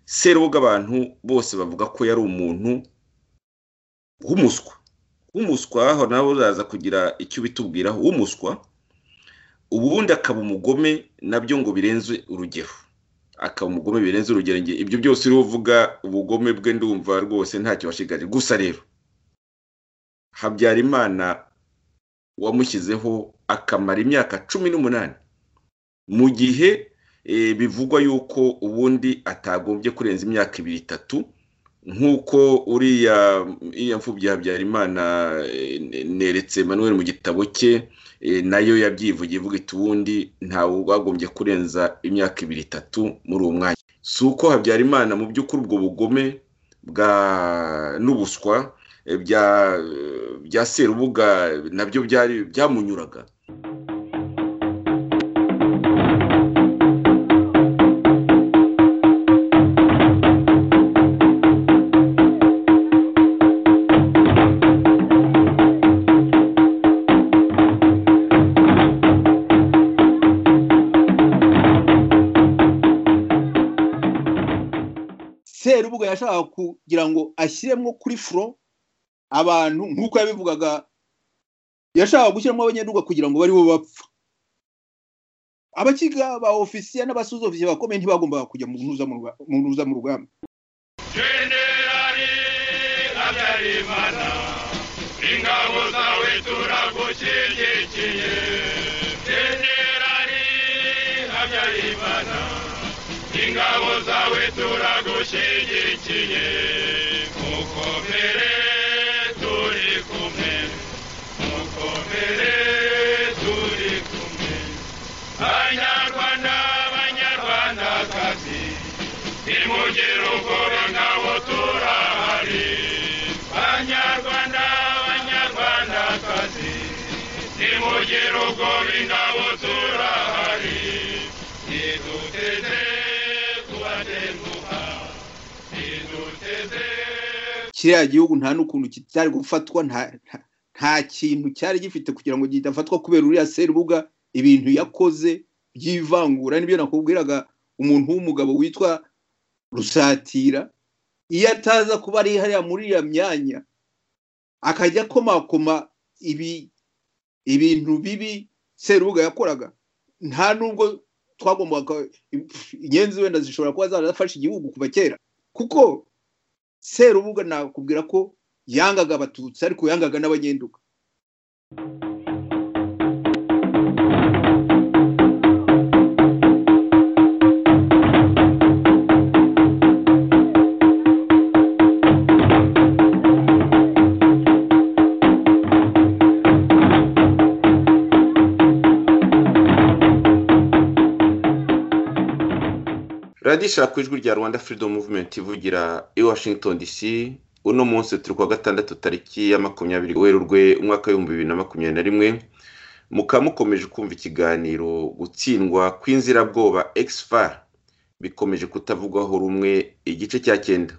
serubuga abantu bose bavuga ko yari umuntu w'umuswa w'umuswa aho nawe uraza kugira icyo ubitubwiraho w'umuswa ubundi akaba umugome nabyo ngo birenze urugero akaba umugome birenze urugero ibyo byose uriho uvuga ubugome bwe ndumva rwose ntacyo washigaje gusa rero habyarimana wamushyizeho akamara imyaka cumi n'umunani mu gihe bivugwa yuko ubundi atagombye kurenza imyaka ibiri itatu nk'uko uriya iya mfubyi habyarimana neretse manuel mu gitabo cye nayo yabyivugiye ivuga iti ubundi ntawe wagombye kurenza imyaka ibiri itatu muri uwo mwanya si uko habyarimana mu by'ukuri ubwo bugome bwa n'ubuswa bya serubuga nabyo byari byamunyuraga serubuga yashakaga kugira ngo ashyiremo kuri furo abantu nk'uko yabivugaga yashakaga gushyiramo abanyaduga kugira ngo bari bo bapfa abakiga ba ofisiye n'abasoza ofisiye bakomeye ntibagombaga kujya mu ntuza mu rugamba jenerali habyarimana ingabo zawe turagushyigikiye jenerali habyarimana ingabo zawe turagushyigikiye mukomere turi kumwe mukomere turi kumwe banyarwanda banyarwandakazi nimugire ubwoba ingabo turahari banyarwanda banyarwandakazi nimugire ubwoba ingabo turahari niduteze kubatenguha niduteze kiriya gihugu nta n'ukuntu kitari gufatwa nta- nta- nta kintu cyari gifite kugira ngo kidafatwa kubera uriya serubuga ibintu yakoze by'ivangura nibyo nakubwiraga umuntu w'umugabo witwa rusatira iyo ataza kuba ari hariya muri iriya myanya akajya akomakoma ibi ibintu bibi serubuga yakoraga nta nubwo twagombaga inyenzi wenda zishobora kuba zarafashe igihugu kuva kera kuko serubuga nakubwira ko yangaga abatutsi ariko yangaga n'abanyenduka radiyo ishaka ku ijwi rya rwanda freedom movement ivugira i washington dc uno munsi turi kuwa gatandatu tariki ya makumyabiri werurwe umwaka w'ibihumbi bibiri na makumyabiri na rimwe mukaba mukomeje kumva ikiganiro gutsindwa kw'inzirabwoba exfar bikomeje kutavugwaho rumwe igice cya cyenda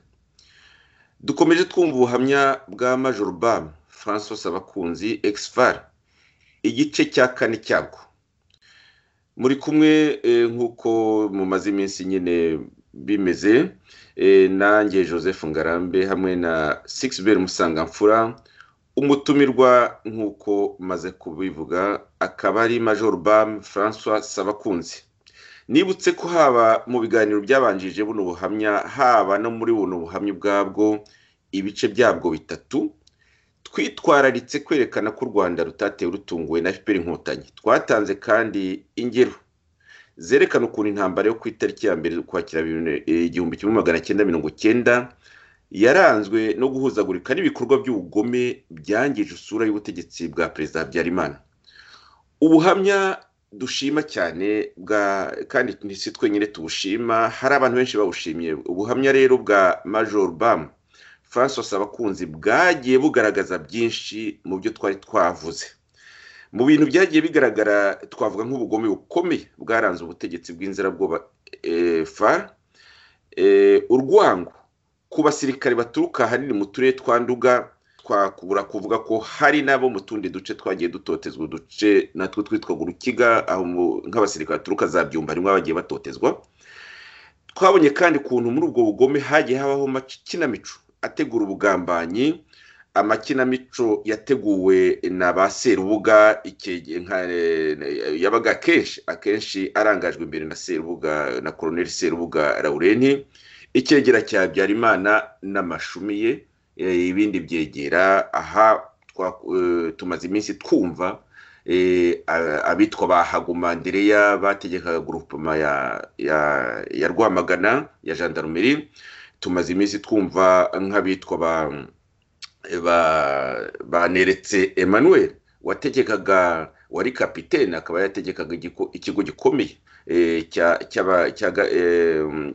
dukomeje twumva ubuhamya bwa major bam francois abakunzi exfar igice cya kane cyabwo muri kumwe eh, nk'uko mumaze iminsi nyine bimeze eh, nanjye joseph ngarambe hamwe na sixbel musangamfura umutumirwa nk'uko maze kubivuga akaba ari major bam francois sabakunzi nibutse ko haba mu biganiro byabanjije buno buhamya haba no muri buno buhamya ubwabwo ibice byabwo bitatu twitwararitse kwerekana ko u rwanda rutatewe rutunguwe na fpr inkotanyi twatanze kandi ingero zerekana ukuntu intambara yo ku itariki ya mbere ukwakira igihumbi kimwe magana cyenda mirongo cyenda yaranzwe no guhuzagurika n'ibikorwa by'ubugome byangije isura y'ubutegetsi bwa perezida habyarimana ubuhamya dushima cyane bwa kandi ni si twenyine tubushima hari abantu benshi bawushimiye ubuhamya rero bwa major bamu francois abakunzi bwagiye bugaragaza byinshi mu byo twari twavuze mu bintu byagiye bigaragara twavuga nk'ubugome bukomeye bwaranze ubutegetsi bw'inzirabwoba fa urwango ku basirikare baturuka ahanini mu turere twa nduga twakubura kuvuga ko hari n'abo mu tundi duce twagiye dutotezwa uduce natwo twitwaga urukiga aho mu- nk'abasirikare baturuka za byumba harimo abagiye batotezwa twabonye kandi ukuntu muri ubwo bugome hagiye habaho amakinamico ategura ubugambanyi amakinamico yateguwe na ba serubuga yabaga akenshi akenshi arangajwe imbere na serubuga na koroneli serubuga laurenti icyegera cya habyarimana n'amashumi ye ibindi byegera aha tumaze iminsi twumva abitwa ba hagumandereya bategekaga gurupoma ya rwamagana ya gendarmerie tumaze iminsi twumva nk'abitwa ba neretse emmanuel wategekaga wari kapitene akaba yategekaga ikigo gikomeye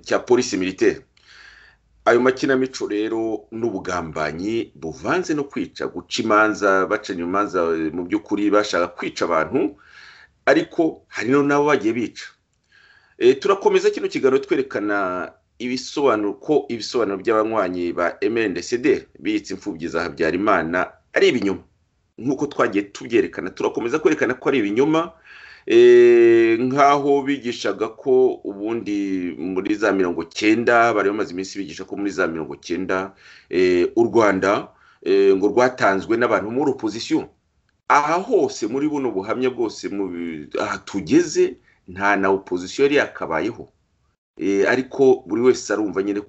cya polisi militaire ayo makinamico rero n'ubugambanyi buvanze no kwica guca imanza bacanye imanza mu by'ukuri bashaka kwica abantu ariko hari n'abo bagiye bica turakomeza kino kiganiro twerekana ibisobanuro ko ibisobanuro by'abanywanyi ba MNCD biyitse imfubyi za habyarimana ari ibinyoma nk'uko twagiye tubyerekana turakomeza kwerekana ko ari ibinyoma nk'aho bigishaga ko ubundi muri za mirongo cyenda bari bamaze iminsi bigisha ko muri za mirongo cyenda u rwanda ngo rwatanzwe n'abantu muri opozisiyo aha hose muri buno buhamya bwose aha tugeze nta na opozisiyo yari yakabayeho ariko buri wese arumva nyine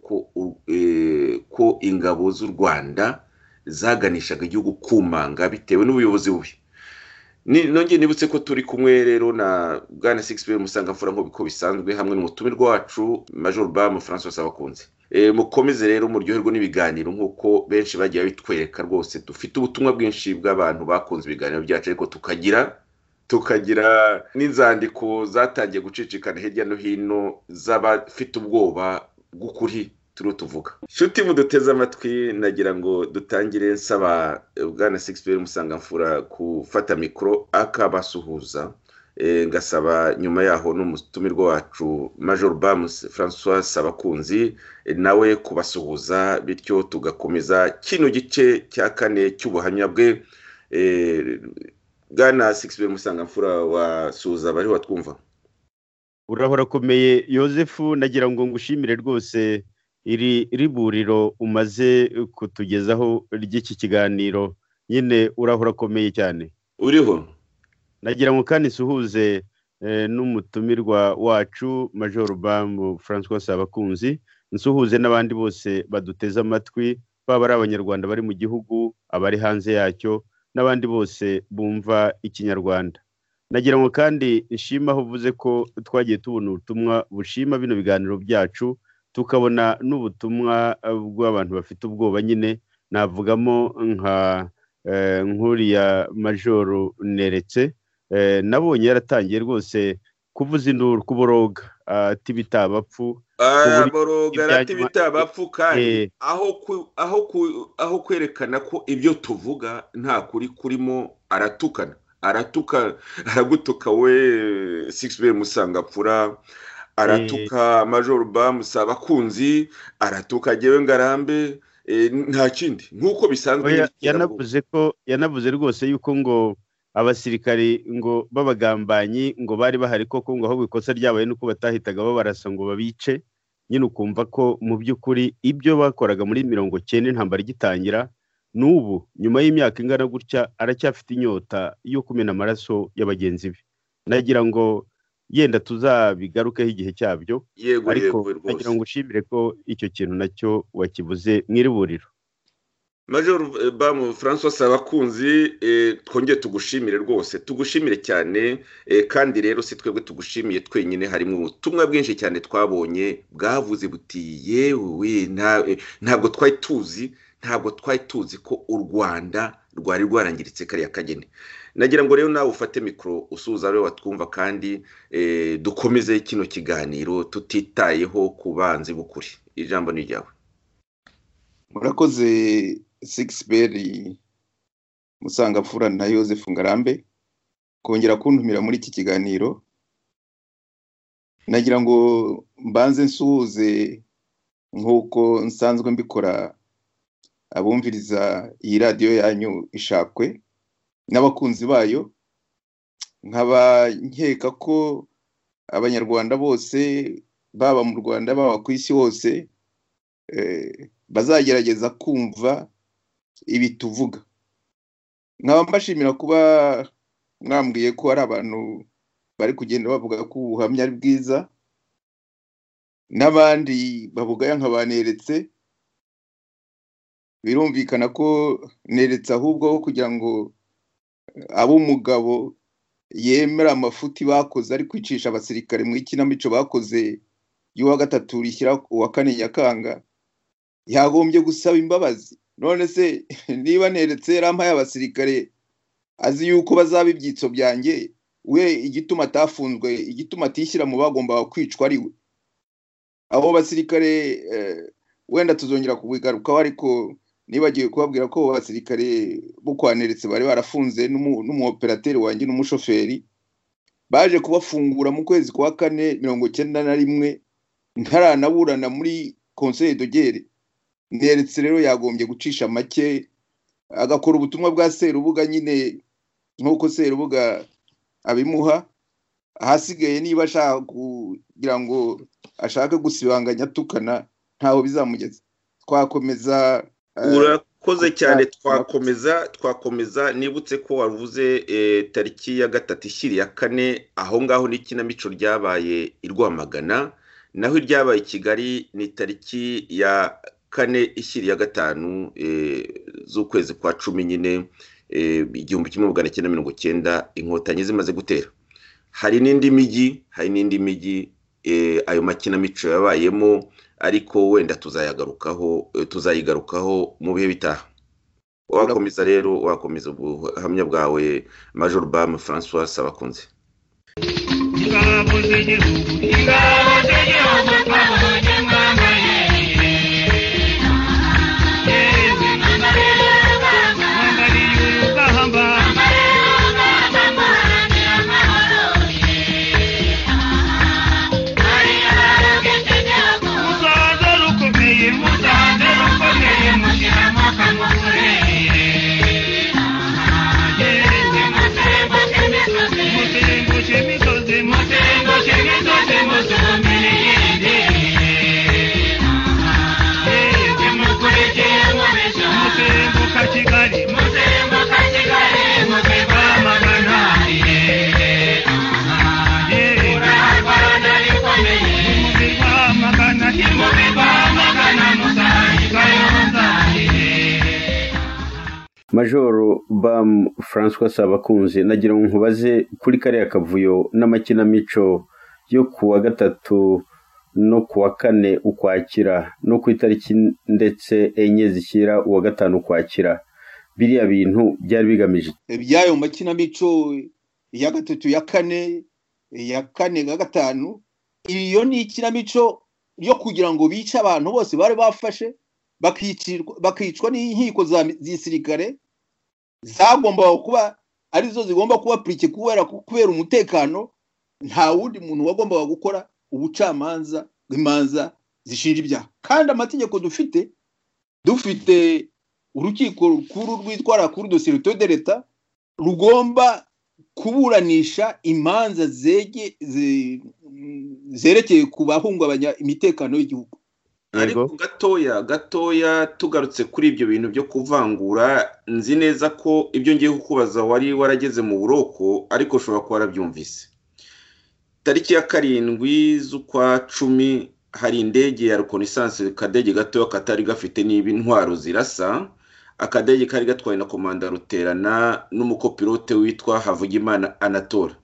ko ingabo z'u rwanda zaganishaga igihugu kumanga bitewe n'ubuyobozi bubi nongeye nibutse ko turi kumwe rero na bwana sigisi musangamfura nk'uko bisanzwe hamwe n'umutumirwa wacu major bamu francois abakunze mukomeze rero muryoherwe n'ibiganiro nk'uko benshi bagiye bitwereka rwose dufite ubutumwa bwinshi bw'abantu bakunze ibiganiro byacu ariko tukagira tukagira n'inzandiko zatangiye gucicikana hirya no hino z'abafite ubwoba bw'ukuri turiho tuvuga inshuti muduteze amatwi nagira ngo dutangire nsaba bwana sigisi musangamfura gufata mikoro akabasuhuza ngasaba nyuma yaho n'umutumirwa wacu major bamus francois sabakunzi nawe kubasuhuza bityo tugakomeza kino gice cya kane cy'ubuhamya bwe bwana sigisi musangamfura wasuhuza abari watwumva urahora akomeye yosefu nagira ngo ngushimire rwose iri riburiro umaze kutugezaho ry'iki kiganiro nyine urahura akomeye cyane uriho nagira ngo kandi nsuhuze n'umutumirwa wacu major bamu francois abakunzi nsuhuze n'abandi bose baduteze amatwi baba ari abanyarwanda bari mu gihugu abari hanze yacyo n'abandi bose bumva ikinyarwanda nagira ngo kandi nshima aho uvuze ko twagiye tubona ubutumwa bushima bino biganiro byacu tukabona n'ubutumwa bw'abantu bafite ubwoba nyine navugamo nka nkuriya majoru neretse nabonye yaratangiye rwose kuvuza induru kuboroga ati bitabapfu boroga ati bitabapfu kandi aho kwerekana ko ibyo tuvuga nta kuri kurimo aratukana aratuka aragutuka we sigisi musangapfura aratuka major bamusa abakunzi aratuka ngewe ngarambe nta kindi nk'uko bisanzwe yanavuze ko yanavuze rwose yuko ngo abasirikari ngo b'abagambanyi ngo bari bahari koko ngo ahubwo ikosa ryabaye nuko batahitaga babarasa ngo babice nyine ukumva ko mu by'ukuri ibyo bakoraga muri mirongo cyenda intambara igitangira n'ubu nyuma y'imyaka ingana gutya aracyafite inyota yo kumena amaraso ya bagenzi be nagira ngo yenda tuzabigarukeho igihe cyabyo ariko nagira ngo ushimire ko icyo kintu nacyo wakibuze mwiriburiro major bamu francois abakunzi twongeye tugushimire rwose tugushimire cyane kandi rero si twebwe tugushimiye twenyine harimo ubutumwa bwinshi cyane twabonye bwavuze buti yewe ntabwo twari tuzi ntabwo twari tuzi ko u rwanda rwari rwarangiritse kariya kageni nagira ngo rero nawe ufate mikoro usuhuza ariwe watwumva kandi dukomeze kino kiganiro tutitayeho ku banzi b'ukuri ijambo ni iryawe murakoze sigisiberi musangapfura na yosefu ngarambe kongera kuntumira muri iki kiganiro nagira ngo mbanze nsuhuze nk'uko nsanzwe mbikora abumviriza iyi radiyo yanyu ishakwe n'abakunzi bayo nkaba nkeka ko abanyarwanda bose baba mu rwanda baba ku isi hose eh, bazagerageza kumva ibi tuvuga nkaba mbashimira kuba mwambwiye ko hari abantu bari kugenda bavuga ko ubuhamya ari bwiza n'abandi bavuga nka baneretse birumvikana ko neretse ahubwo ho kugira ngo ab'umugabo yemera amafuti bakoze ari kwicisha abasirikare mu ikinamico bakoze y'uwa gatatu rishyira uwa kane nyakanga yagombye gusaba imbabazi none se niba neretse yarampaye abasirikare azi yuko bazaba ibyitso byanjye we igituma atafunzwe igituma atishyira mu bagombaga kwicwa ari we abo basirikare eh, wenda tuzongera kubigarukaho ariko nibagiwe kubabwira ko abo basirikare bo kwa Neretse bari barafunze n'umu- n'umuoperateri wanjye n'umushoferi baje kubafungura mu kwezi kwa kane mirongo cyenda na rimwe ntaranaburana muri conseil dogere Neretse rero yagombye gucisha make agakora ubutumwa bwa Serubuga nyine nk'uko Serubuga abimuha ahasigaye niba ashaka kugira ngo ashake gusibanganya atukana ntaho bizamugeza twakomeza eh, urakoze kuko- cyane twakomeza twakomeza nibutse ko wavuze eh, tariki ya gatatu ishyira iya kane aho ngaho ni ikinamico ryabaye i rwamagana naho iryabaye i kigali ni tariki ya kane ishyira iya gatanu eh, z'ukwezi kwa cumi nyine eh, igihumbi kimwe magana cyenda mirongo cyenda inkotanyi zimaze gutera hari n'indi mijyi hari n'indi mijyi eh, ayo makinamico yabayemo ariko wenda tuzayagarukaho eh, tuzayigarukaho mu bihe bitaha wakomeza rero wakomeza ubuhamya bwawe major bam francois sabakunze ingabo z'igihugu ingabo z'igihugu twabohoze mwambarire yewe mwambariye urugamba musanze rukomeye musanze rukomeye mushyiramo akamugurire yewe mutembushe imisozi mutembushe imisozi mutumbire yindi yewe mukurikire mubisha mutembuka kigali mutembuka kigali mutemba magana urarwana rikomeye mutemba magana mutemba magana musayi kayonzahire majoro bam francois sabakunze nagira ngo nkubaze kuri kariya kavuyo n'amakinamico yo kuwa gatatu no kuwa kane ukwakira no ku itariki ndetse enye zishyira uwa gatanu ukwakira biriya bintu byari bigamije iki? iby'ayo makinamico iya gatatu iya kane iya kane na gatanu iyo ni ikinamico yo kugira ngo bice abantu bose bari bafashe bakicirwa- bakicwa n'inkiko za gisirikare zagombaga kuba arizo zigomba kuba purike kubera kubera umutekano nta wundi muntu wagombaga gukora ubucamanza bw'imanza zishinja ibyaha kandi amategeko dufite dufite urukiko rukuru rwitwara kuri dosiye de leta rugomba kuburanisha imanza zege ze- mm, zerekeye ku bahungabanya imitekano y'igihugu ariko gatoya gatoya tugarutse kuri ibyo bintu byo kuvangura nzi neza ko ibyo ngiye kukubaza wari warageze mu buroko ariko ushobora kuba warabyumvise tariki ya karindwi z'ukwa cumi hari indege ya reconnaissance akadege gatoya katari gafite niba intwaro zirasa akadege kari gatwawe na komanda ruterana n'umukopilote witwa havugimana anatole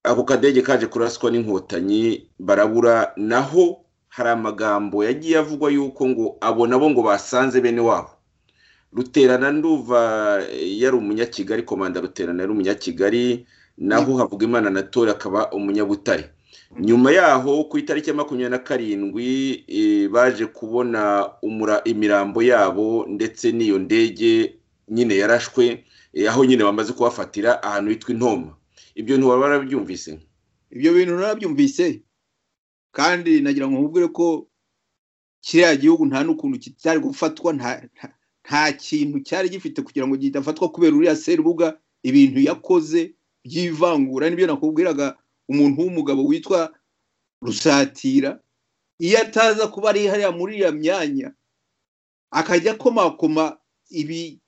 ako kadege kaje kuraswa n'inkotanyi barabura naho hari amagambo yagiye avugwa yuko ngo abo nabo ngo basanze bene wabo ruterana nduva eh, yari umunyakigali komanda ruterana yari umunyakigali naho havuga imana natori akaba umunyabutare nyuma yaho ku itariki ya makumyabiri na karindwi eh, baje kubona umura- imirambo yabo ndetse n'iyo ndege nyine yarashwe eh, aho nyine bamaze kubafatira ahantu hitwa intoma ibyo ntiwaba warabyumvise ibyo bintu narabyumvise kandi nagira ngo nkubwire ko kiriya gihugu nta n'ukuntu kitari gufatwa nta- nta- nta kintu cyari gifite kugira ngo kidafatwa kubera uriya serubuga ibintu yakoze by'ivangura nibyo nakubwiraga umuntu w'umugabo witwa rusatira iyo ataza kuba ari hariya muri iriya myanya akajya akomakoma ibi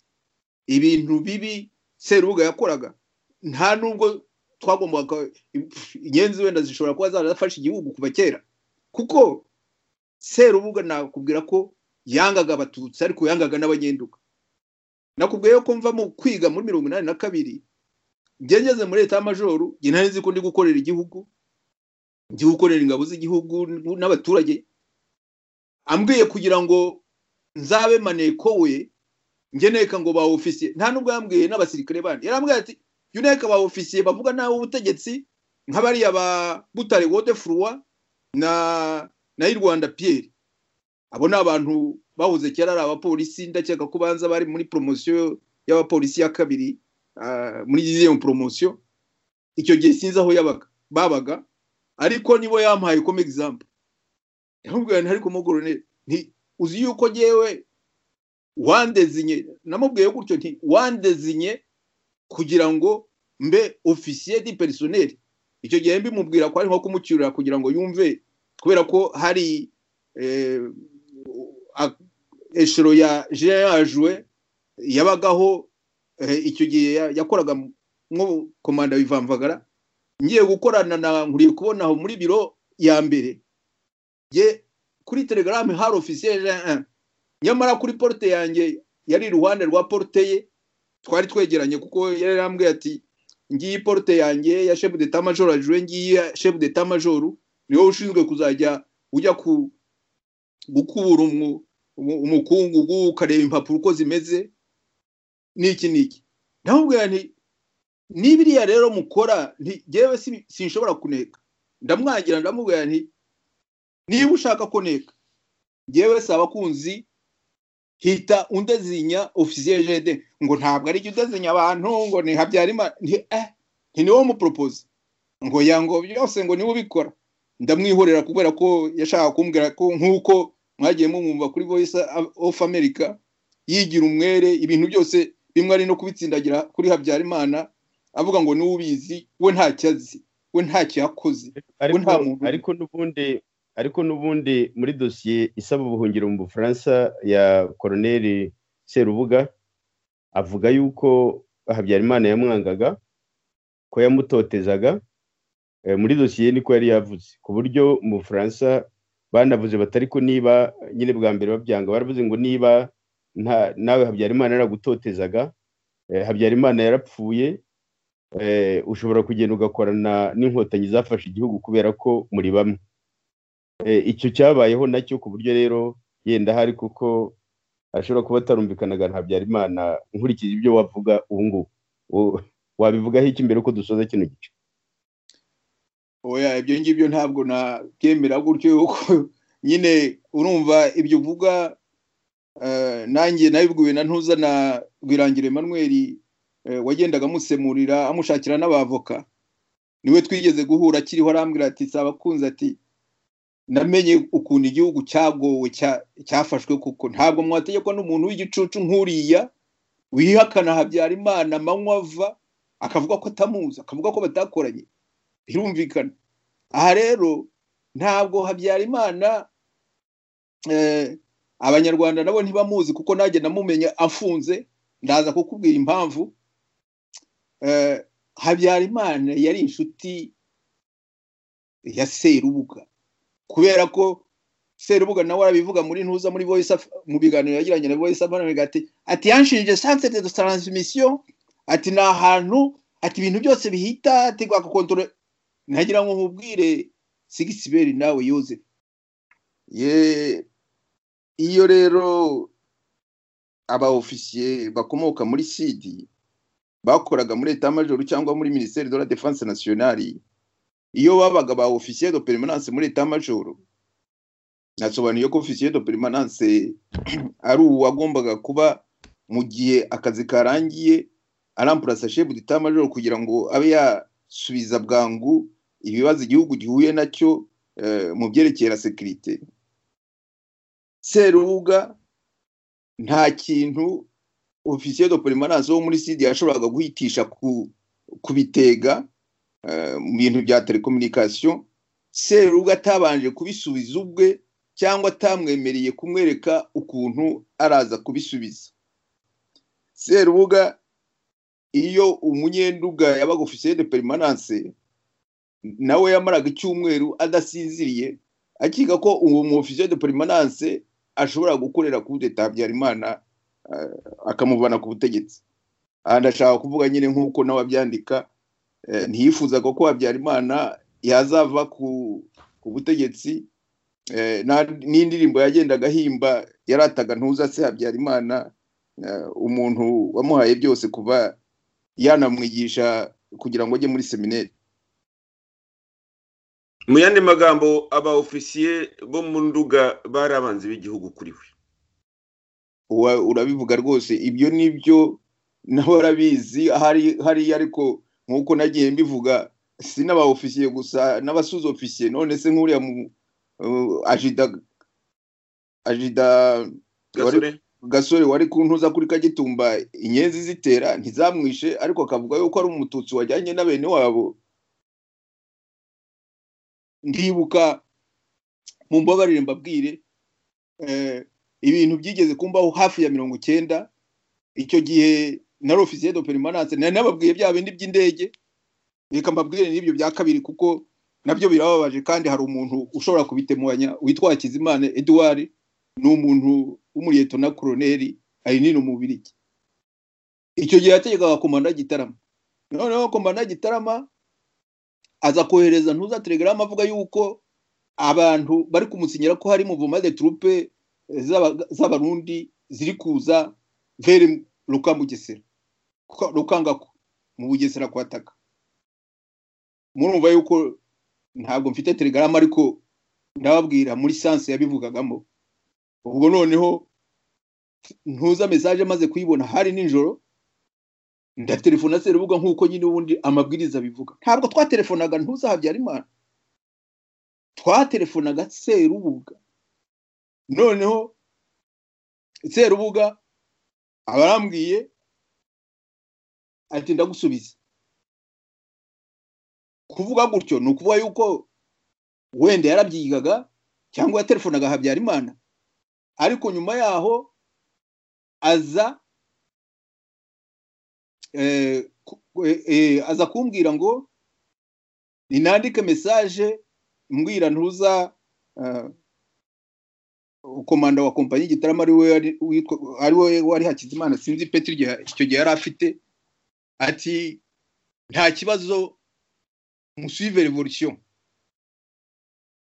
ibintu bibi serubuga yakoraga nta nubwo twagombaga inyenzi wenda zishobora kuba zarafashe igihugu kuva kera kuko serubuga nakubwira ko yangaga abatutsi ariko yangaga n'abanyenduka nakubwiye ko mva mu kwiga muri mirongo inani na kabiri ngeze muri leta y'amajoru njye nari nzi ko ndi gukorera igihugu ndi gukorera ingabo z'igihugu n'abaturage ambwiye kugira ngo nzabe maneko we njye neka ngo ba ofisiye nta nubwo yambwiye n'abasirikare bandi yarambwiye ati jya uneka ba ofisiye bavuga nabi ubutegetsi nk'abariya ba butare wode furuwa na na y'u rwanda piyeri abo ni abantu bahuze kera ari abapolisi ndakeka ko banza bari muri poromosiyo y'abapolisi ya kabiri muri iyo poromosiyo icyo gihe sinzi aho yabaga babaga ariko nibo yampaye como example yamubwira nti ariko mugoroneri nti uzi yuko ngewe wandezinye namubwiye gutyo nti wandezinye kugira ngo mbe ofisiye di perisoneri icyo gihe mbimubwira ko ari nko kumucyurira kugira ngo yumve kubera ko hari eshero ya jire yajwe yabagaho icyo gihe yakoraga nko komanda wivamvagara ngiye gukorana na nkuriye kubona aho muri biro ya mbere ye kuri telegaramu hari ofisiye nyamara kuri porute yanjye yari iruhande rwa porute ye twari twegeranye kuko yari yarambwiye ati ngiyi porute yanjye ya shefu de tamajoro ajure ngiyi ya shefu de tamajoro niwe ushinzwe kuzajya ujya ku gukubura umukungugu ukareba impapuro uko zimeze n'iki n'iki ndamubwira nti n'ibiriya rero mukora ntigewe sinshobora kuneka ndamwangira ndamubwira nti niba ushaka kuneka ngewe si abakunzi hita undezinya ofisiye jede ngo ntabwo ari jya udezinya abantu ngo ni habyarimana nti niwo muporopoze ngo yango byose ngo niwe ubikora ndamwihorera kubera ko yashaka kumbwira ko nk'uko mwagiye mumwumva kuri voice of america yigira umwere ibintu byose bimwe ari no kubitsindagira kuri habyarimana avuga ngo niwe ubizi we ntacyo azi we ntacyo yakoze we nta muntu ariko n'ubundi ariko n'ubundi muri dosiye isaba ubuhungiro mu bufaransa ya koroneri serubuga avuga yuko habyarimana yamwangaga ko yamutotezaga eh, muri dosiye niko yari yavuze ku buryo mu bufaransa banavuze batari ko niba nyine bwa mbere babyanga baravuze ngo niba nta- nawe habyarimana yaragutotezaga eh, habyarimana yarapfuye eh, ushobora kugenda ugakorana n'inkotanyi zafashe igihugu kubera ko muri bamwe Eh, icyo cyabayeho nacyo ku buryo rero yenda hari kuko ashobora kuba atarumvikanaga na habyarimana nkurikije ibyo wavuga ubu ngubu U- wabivugaho iki mbere ko dusoza kino gice oya ibyo ngibyo ntabwo nabyemera gutyo yuko nyine urumva ibyo uvuga eh, nanjye nabibwiwe na ntuza na rwirangira Emmanuel eh, wagendaga amusemurira amushakira n'abavoka niwe twigeze guhura akiriho arambwira ati si abakunzi ati namenye ukuntu igihugu cyagowe cya- cyafashwe kuko ntabwo mwategekwa n'umuntu w'igicucu nk'uriya wihakana habyarimana amanywa ava akavuga ko atamuzi akavuga ko batakoranye birumvikana aha rero ntabwo habyarimana eh, abanyarwanda nabo ntibamuzi kuko nanjye namumenya afunze ndaza kukubwira impamvu eh, habyarimana yari inshuti ya serubuga kubera ko serubuga nawe arabivuga muri ntuza muri voice of- mu biganiro yagiranye na voice of America ati ati yanshinje centre de transmission ati ni ahantu ati ibintu byose bihita ati agakontorora ntagira ngo nkubwire sigisiberi nawe yoze ye iyo rero aba ofisiye bakomoka muri sidi bakoraga muri leta majoro cyangwa muri minisiteri de la defense nationale iyo babaga ba ofisiye de permanence muri leta majoro nasobanuye ko ofisiye de permanence ari uwagombaga kuba mu gihe akazi karangiye arampurasa shefu d'etat majoro kugira ngo abe yasubiza bwangu ibibazo igihugu gihuye nacyo eh, mu byerekeye na sekirite serubuga nta kintu ofisiye do permanence wo muri sidi yashoboraga guhitisha ku kubitega mu bintu bya telekominikasiyo serubuga atabanje kubisubiza ubwe cyangwa atamwemereye kumwereka ukuntu araza kubisubiza serubuga iyo umunyenduga yabaga ofisiye de perimananse nawe yamaraga icyumweru adasinziriye akiga ko uwo mu ofisiye de perimananse ashobora gukorera kuri leta habyarimana eh, akamuvana ku butegetsi aha ndashaka kuvuga nyine nk'uko nawe abyandika eh, ntiyifuzaga ko habyarimana yazava ku ku butegetsi eh, na- n'indirimbo yagendaga ahimba yarataga ntuza se habyarimana eh, umuntu wamuhaye byose kuva yanamwigisha kugira ngo ajye muri seminari mu yandi magambo aba ofisiye bo mu nduga bari abanzi b'igihugu kuri we Uwa- urabivuga rwose ibyo ni byo nawe arabizi hari hariya ariko nk'uko nagiye mbivuga si n'abaofisiye gusa n'abasuza ofisiye none se nk'uriya mu uh, ajida ajida wari- gasore gasore wari ku ntuza kuri kagitumba inyenzi zitera ntizamwishe ariko akavuga yuko ari umututsi wajyanye na bene wabo ndibuka mu mbabarire mbabwire eh, ibintu byigeze kumbaho hafi ya mirongo icyenda icyo gihe nari ofisiye do perimananse nari nababwiye bya bindi by'indege reka mbabwire n'ibyo bya kabiri kuko nabyo birababaje kandi hari umuntu ushobora kubitemuranya witwa Hakizimana Edouard ni umuntu w'umuriyeto na koroneri ari nino umubiri icyo gihe yategekaga komanda gitarama noneho komanda gitarama aza kohereza ntuza telegram avuga yuko abantu bari kumusinyira ko hari muvuma de trupe z'aba- z'abarundi ziri kuza vere ruka mu Bugesera Kwa- rukangako mu bugesera kwataka murumva yuko ntabwo mfite telegram ariko ndababwira muri sanse yabivugagamo ubwo noneho ntuza mesaje maze kuyibona hari nijoro ndatelefona serubuga nk'uko nyine ubundi amabwiriza abivuga ntabwo twatelefonaga ntuza habyarimana twatelefonaga serubuga noneho serubuga abarambwiye ati ndagusubiza kuvuga gutyo ni ukuvuga yuko wenda yarabyigaga cyangwa yatelefonaga habyarimana ariko nyuma yaho aza eh, ku- eh, eh, aza kumbwira ngo ninandike mesaje mbwira ntuza eh, komanda wa kompanyi gitarama ari we wari- witwa- ari we wari hakizimana sinzi petri igihe- icyo gihe yari afite ati nta kibazo musuive revolution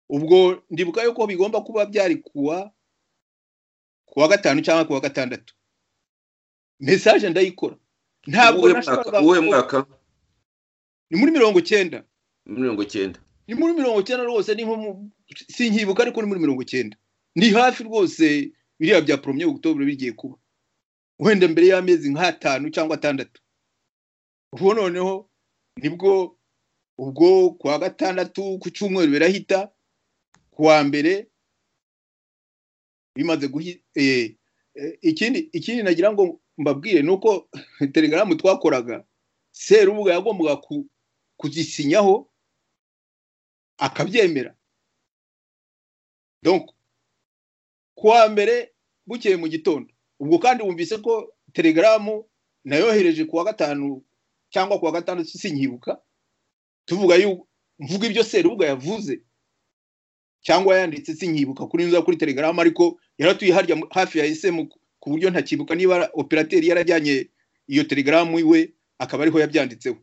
ubwo ndibuka yuko bigomba kuba byari kuwa ku wa gatanu cyangwa ku wa gatandatu mesaje ndayikora ntabwo uwuhe mwaka nashoboraga uwuhe gukora. mwaka ni muri mirongo icyenda mirongo icyenda ni muri mirongo icyenda rwose ni nko mu- sinkibuka ariko ni muri mirongo icyenda ni hafi rwose biriya bya poromye ogutobure bigiye kuba wenda mbere y'amezi nk'atanu cyangwa atandatu ubwo noneho nibwo ubwo ku wa gatandatu ku cyumweru birahita ku wa mbere bimaze guhi eh, eh, ikindi ikindi nagira ngo mbabwire ni uko telegaramu twakoraga serubuga yagombaga ku- kuzisinyaho akabyemera donc kuwa mbere bukeye mu gitondo ubwo kandi wumvise ko telegaramu nayohereje kuwa gatanu cyangwa kuwa gatandatu sinkibuka tuvuga yu mvuga ibyo serubuga yavuze cyangwa yanditse sinkibuka kuri nza kuri telegaramu ariko yaratuye harya mu- hafi ya SM ku- ku buryo ntakibuka niba ara- operateri yarajyanye iyo telegaramu iwe akaba ariho yabyanditseho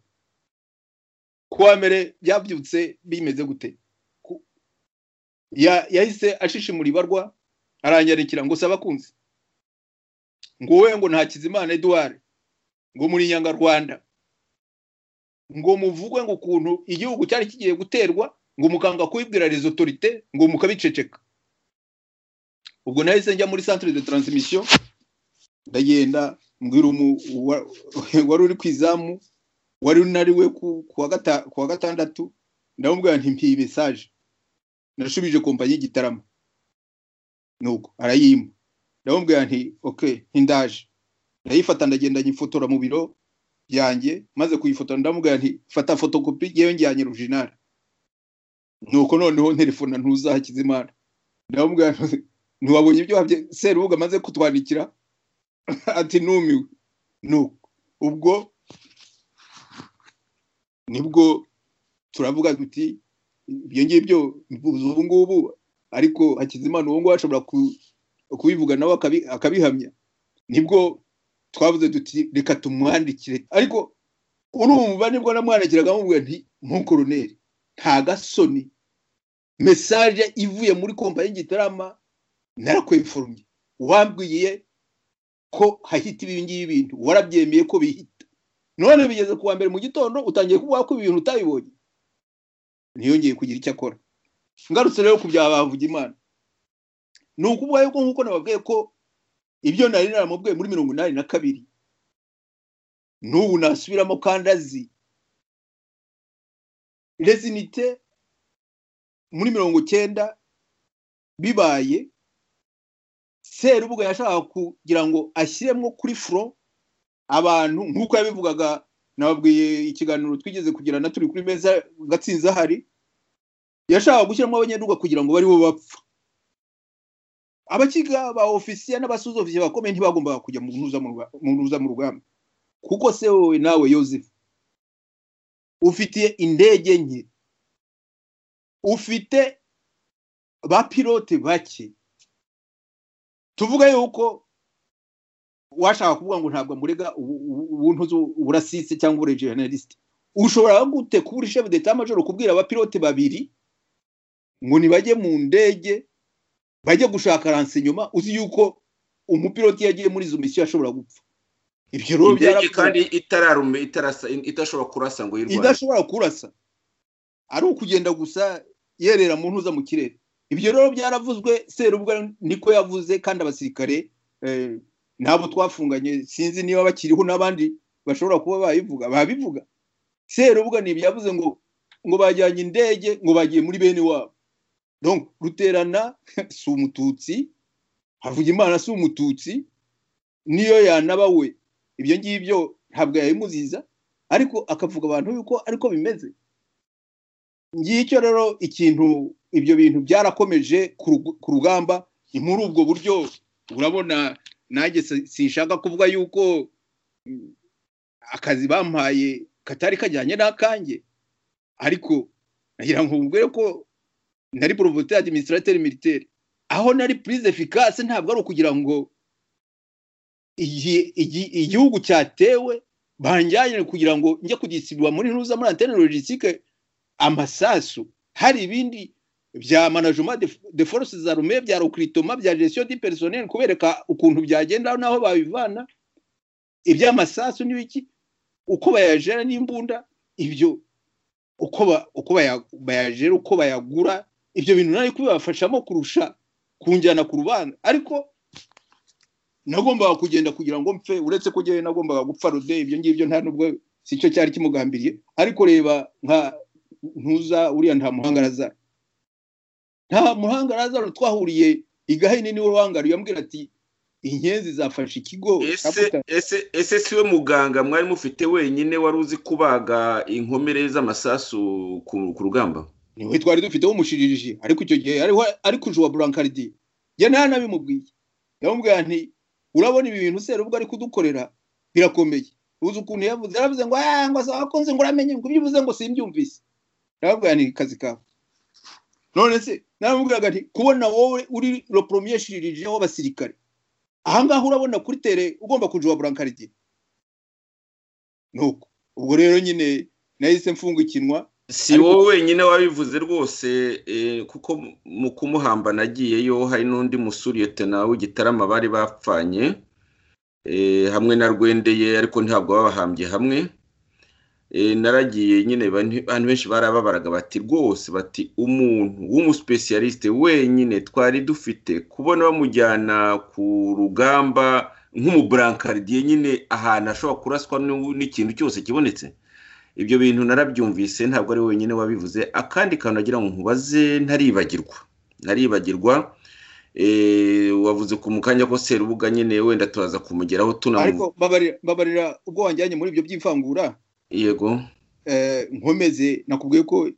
kuwa mbere byabyutse bimeze gute Ku- ya- yahise ashishimura ibarwa aranyarikira ngo saba kunzi ngo wowe ngo nta kizimana eduard ngo muri nyangarwanda ngo muvugwe ngo ukuntu igihugu cyari kigiye guterwa ngo mukanga kubibwira les autorite ngo mukabiceceka ubwo nahise njya muri centre de transmission ndagenda mbwira umu- wa- wari uri ku izamu wari unari we ku ku wa gata- ku wa gatandatu ndamubwira nti mpiye mesaje nashubije kompanyi y'igitaramo nuko arayimpa ndamubwira nti ok ntindaje ndayifata ndagenda nyifotora mu biro byanjye maze kuyifotora ndamubwira nti fata fotokopi yewe njyanye original nuko noneho nterefona ntuzakize imana ndamubwira nti, ntiwabonye ibyo wabye serubuga amaze kutwandikira ati numiwe nuko ubwo nibwo turavuga tuti ibyo ngibyo mvuze ubu ngubu ariko hakizimana ubu ngubu ashobora ku- kubivuga nawe akabi- akabihamya nibwo twavuze duti reka tumwandikire ariko urumva nibwo namwandikiraga amubwira nti ntukoroneri nta gasoni mesaje ivuye muri kompanyi y'igitarama narakweforomye wambwiye ko hahita ibi ngibi bintu warabyemeye ko bihita none bigeze ku wa mbere mu gitondo utangiye kuvuga ko ibintu utabibonye ntiyongeye kugira icyo akora ngarutse rero ku bya bavuga imana ni ukuvuga yuko nk'uko nababwiye ko ibyo nari naramubwiye muri mirongo inani na kabiri n'ubu nasubiramo kandi azi resinite muri mirongo cyenda bibaye serubuga yashakaga kugira ngo ashyiremo kuri furo abantu nk'uko yabivugaga nababwiye ikiganiro twigeze kugirana turi kuri meza gatsinzi ahari yashakaga gushyiramo abanyaduga kugira ngo baribo bapfa abakiga ba ofisiye n'abasoza ofisiye bakomeye ntibagombaga kujya mu ntuza mu rwa- mu ntuza mu rugamba kuko se wowe nawe yosefu ufitiye indege nke ufite ba pilote bake tuvuga yuko washaka kuvuga ngo ntabwo amurega ubu- ubu- ubuntu zu- uburasisi cyangwa uburejeneralisite ushobora gute kuba uri shefu deta majoro kubwira abapilote babiri ngo ntibajye mu ndege bajye gushaka ransenyoma uzi yuko umupiloti yagiye muri izo misiyo ashobora gupfa ibyo rero indege byarapfuye. kandi itararumbe itarasa idashobora kurasa ngo yirwanye idashobora kurasa ari ukugenda gusa yerera mu ntuza mu kirere ibyo rero byaravuzwe serubwa niko yavuze kandi abasirikare eh, n'abo twafunganye sinzi niba bakiriho n'abandi bashobora kuba babivuga babivuga serubwa ni ibyavuze ngo ngo bajyanye indege ngo bagiye muri bene wabo donc ruterana si umututsi havuga imana si umututsi niyo yanaba we ibyo ngibyo ntabwo yabimuziza ariko akavuga abantu yuko ariko bimeze ngicyo rero ikintu ibyo bintu byarakomeje ku rugu- ku rugamba ni muri ubwo buryo urabona nanjye si- sinshaka kuvuga yuko mm, akazi bampaye katari kajyanye n'akanjye ariko nagira ngo mubwire ko nari porovote administrateur militaire aho nari prise efficace ntabwo ari ukugira ngo igi- igi- igihugu cyatewe banjyanye kugira ngo njye kugisibwa muri ntuza muri antene logistique amasasu hari ibindi bya management de, de forces armées bya recrutement bya gestion du personnel kubereka ukuntu byagenda naho babivana iby'amasasu n'ibiki uko bayajera n'imbunda ibyo uko ba, uko baya- bayajera uko bayagura ibyo bintu nari kubibafashamo kurusha kunjyana ku rubanza ariko nagombaga kugenda kugira ngo mpfe uretse ko njyewe nagombaga gupfa rude ibyo ngibyo nta nubwo si cyo cyari kimugambiriye ariko reba nka ntuza uriya nta muhanga razaro nta muhanga razaro twahuriye igahini niwe ruhangariye yambwira ati inyenzi zafashe ikigo ese Kaputa." ese ese siwe muganga mwari mufite wenyine wari uzi kubaga inkomere z'amasasu ku ku rugamba niwe twari dufite w'umushiririshi ariko icyo gihe ariho ariko uje wa burankaridi njye nta nabimubwiye yamubwira nti urabona ibi bintu sera ubwo ari kudukorera birakomeye uzi ukuntu yavuze yaravuze ngo ah ngo se wakunze ngo uramenye ngo ibyo uvuze ngo simbyumvise yamubwira nti kazi kawe none se naramubwiraga nti kubona wowe uri lo premier shiririshi w'abasirikare aha ngaha urabona kuri tere ugomba kuja wa burankaridi nuko ubwo rero nyine nahise mfungukinwa si Ariko- wowe wenyine wabivuze rwose eh, kuko mu- mu kumuhamba nagiyeyo hari n'undi musuriyetena w'igitarama bari bapfanye eh, hamwe na rwendeye ariko ntabwo babahambye hamwe Eh, naragiye nyine bani- abantu benshi barababaraga bati rwose bati umuntu w'umusipesiyalisite wenyine twari dufite kubona bamujyana ku rugamba nk'umuburankardiye nyine ahantu ashobora kuraswa n'u- n'ikintu cyose kibonetse ibyo bintu narabyumvise ntabwo ari wenyine wabivuze akandi kantu nagira ngo nkubaze ntaribagirwa ntaribagirwa Eh, wavuze ku mukanya ko serubuga nyine wenda turaza kumugeraho tunamu ariko mbabarira mbabarira ubwo wanjyanye muri ibyo by'ivangura yego eh, nkomeze nakubwiye ko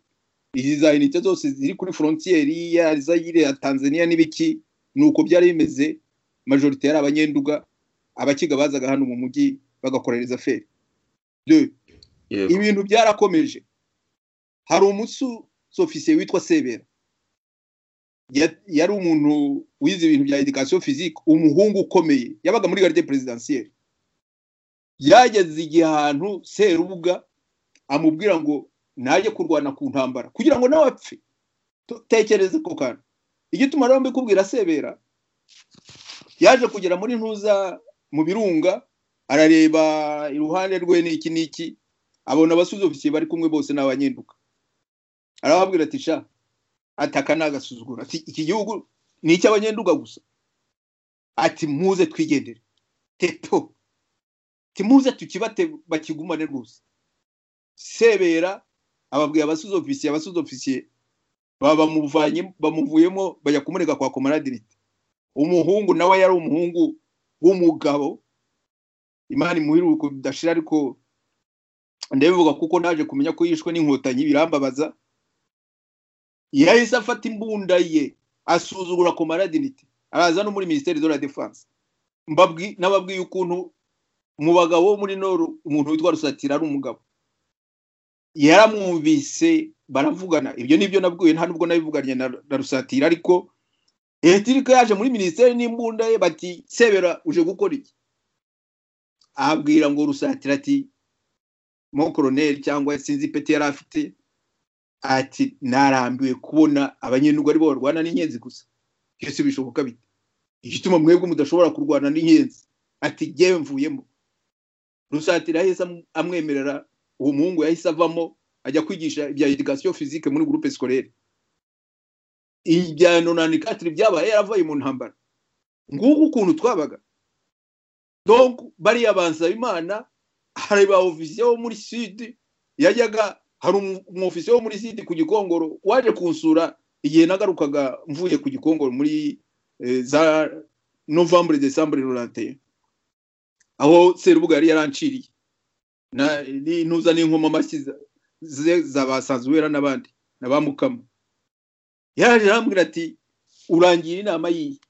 izi za unite zose ziri kuri forontiyeri ya zayire ya tanzania n'ibiki ni uko byari bimeze majorite yari abanyenduga abakiga bazaga hano mu mujyi bagakorereza feri De, yego ibintu byarakomeje hari umusofisiye witwa sebera Ya- yari umuntu wize ibintu bya education physique umuhungu ukomeye yabaga muri garde presidentielle yageze igihe ahantu serubuga amubwira ngo najye kurwana ku ntambara kugira ngo nawe apfe Tu- tekereze ko kantu igituma rero mbikubwira sebera yaje kugera muri ntuza mu birunga arareba iruhande rwe n'iki n'iki abona abasuzofisiye bari kumwe bose ni abanyenduka arababwira ati sha ataka ni agasuzuguro ati iki gihugu ni icy'abanyenduga gusa ati muze twigendere teto ati muze tukibate bakigumane rwose sebera ababwira abasuzofisiye abasuzofisiye babamuvanye bamuvuyemo bajya kumurega kwa komaradirite umuhungu nawe yari umuhungu w'umugabo imana imuhira kudashira ariko ndabivuga kuko naje kumenya ko yishwe n'inkotanyi birambabaza yahise afata imbunda ye asuzugura ku maradirite araza no muri minisiteri de la defense Mbabwi- nababwiye ukuntu mu bagabo bo muri noru umuntu witwa rusatira ari umugabo yaramwumvise baravugana ibyo nibyo nabwiwe nta nubwo nabivuganye na na rusatira ariko etirika yaje muri minisiteri n'imbunda ye bati sebera uje gukora iki abwira ngo rusatira ati mo koroneri cyangwa sinzi ipeti yari afite ati narambiwe kubona abanyenduga aribo barwana n'inyenzi gusa byose bishoboka bite igituma mwebwe mudashobora kurwana n'inyenzi ati ngewe mvuyemo rusatira yahise am- amwemerera uwo muhungu yahise avamo ajya kwigisha ibya education physique muri groupe scolaire ibya nonanikatire byabaye yaravuye mu ntambara nguko ukuntu twabaga donc bariya bansabimana hari ba ofisiye bo muri sud yajyaga hari umu- umwofisiye wo muri siti ku gikongoro waje kunsura igihe nagarukaga mvuye ku gikongoro muri eh, za novembre decembre rurante aho serubuga yari yaranciriye Na- ni- ntuza n'inkoma amashyi za- ze- za basanzwera n'abandi na ba mukama yaje arambwira ati urangira inama yiyi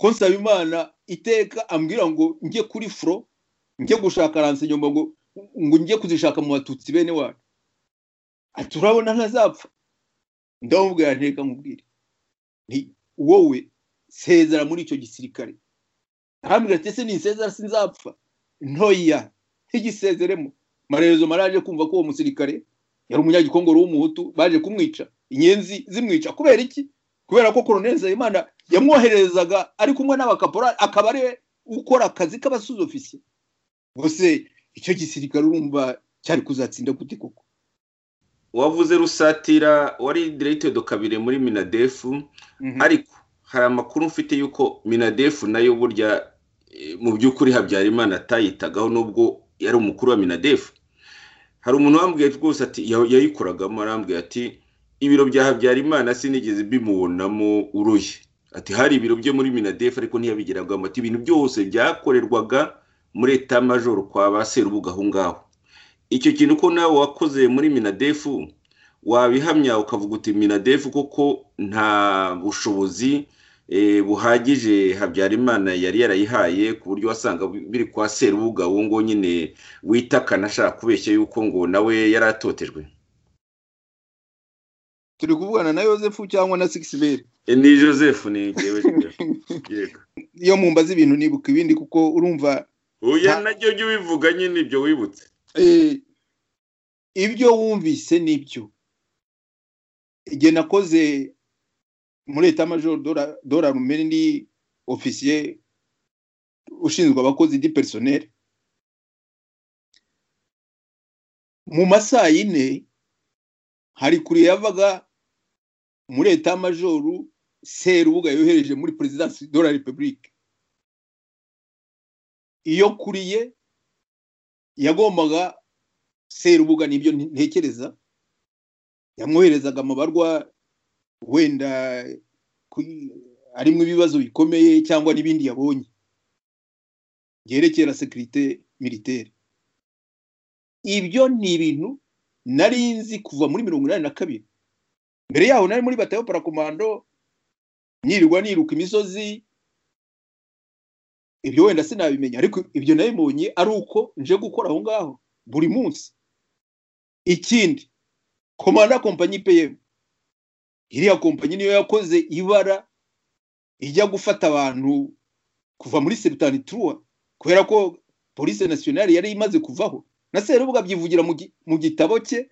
ko nsaba imana iteka ambwira ngo njye kuri fro njye gushaka ransenyoma ngo ngo njye kuzishaka mu batutsi bene wacu ati urabona ntazapfa ndamubwira nteka nkubwire nti wowe sezera muri icyo gisirikare arambwira ati ese ninsezera sinzapfa ntoya ntigisezeremo marezo maraje kumva ko uwo musirikare yari umunyagikongoro w'umuhutu baje kumwica inyenzi zimwica kubera iki kubera ko koroneli nsabimana yamwoherezaga ari kumwe n'abakaporali akaba ari we ukora akazi k'abasuzofisiye gusa icyo gisirikare urumva cyari kuzatsinda gute koko wavuze rusatira wari diregiteri kabiri muri minadefu Mhm. ariko hari amakuru mfite y'uko minadefu nayo burya eh, mu by'ukuri habyarimana atayitagaho n'ubwo yari umukuru wa minadefu hari umuntu wambwiye rwose ati ya- yayikoragamo arambwiye ati ibiro bya habyarimana sinigeze bimubonamo uruye ati hari ibiro bye muri minadefu ariko ntiyabigeragamo ati ibintu byose byakorerwaga muri etamajoro kwa ba serubuga aho ngaho icyo kintu ko nawe wakoze muri minadefu wabihamya ukavuga uti minadefu koko nta bushobozi eh, buhagije habyarimana yari yarayihaye ku buryo wasanga biri kwa serubuga uwo ngo nyine witakana ashaka kubeshya yuko ngo nawe yari atotejwe turi kuvugana na yosefu cyangwa na sikisiberi Eh, ni joseph ni jyewe yego iyo mumbaza ibintu nibuka ibindi kuko urumva oya Nta- nabyo byo ubivuga nyine ibyo wibutse eh, ibyo wumvise nibyo igihe nakoze muri etamajoro dora rumeni ni ofisiye ushinzwe abakozi di personel mu masaha yine hari kure yavaga muri etamajoro serubuga yohereje muri perezidansi de la repubulike iyo kuriye yagombaga serubuga nibyo ntekereza yamwoherezaga amabarwa wenda ku- arimo ibibazo bikomeye cyangwa n'ibindi yabonye byerekera sekirite militaire ibyo ni ibintu nari nzi kuva muri mirongo inani na kabiri mbere yaho nari muri batayo parakomando nyirirwa niruka imisozi ibyo wenda sinabimenya ariko ibyo nabibonye ari uko nje gukora aho ngaho buri munsi ikindi komanda kompanyi peyemu iriya kompanyi niyo yakoze ibara ijya gufata abantu kuva muri septanituruwa kubera ko polisi nasiyonari yari imaze kuvaho na serubuga abyivugira mu gi- mu gitabo cye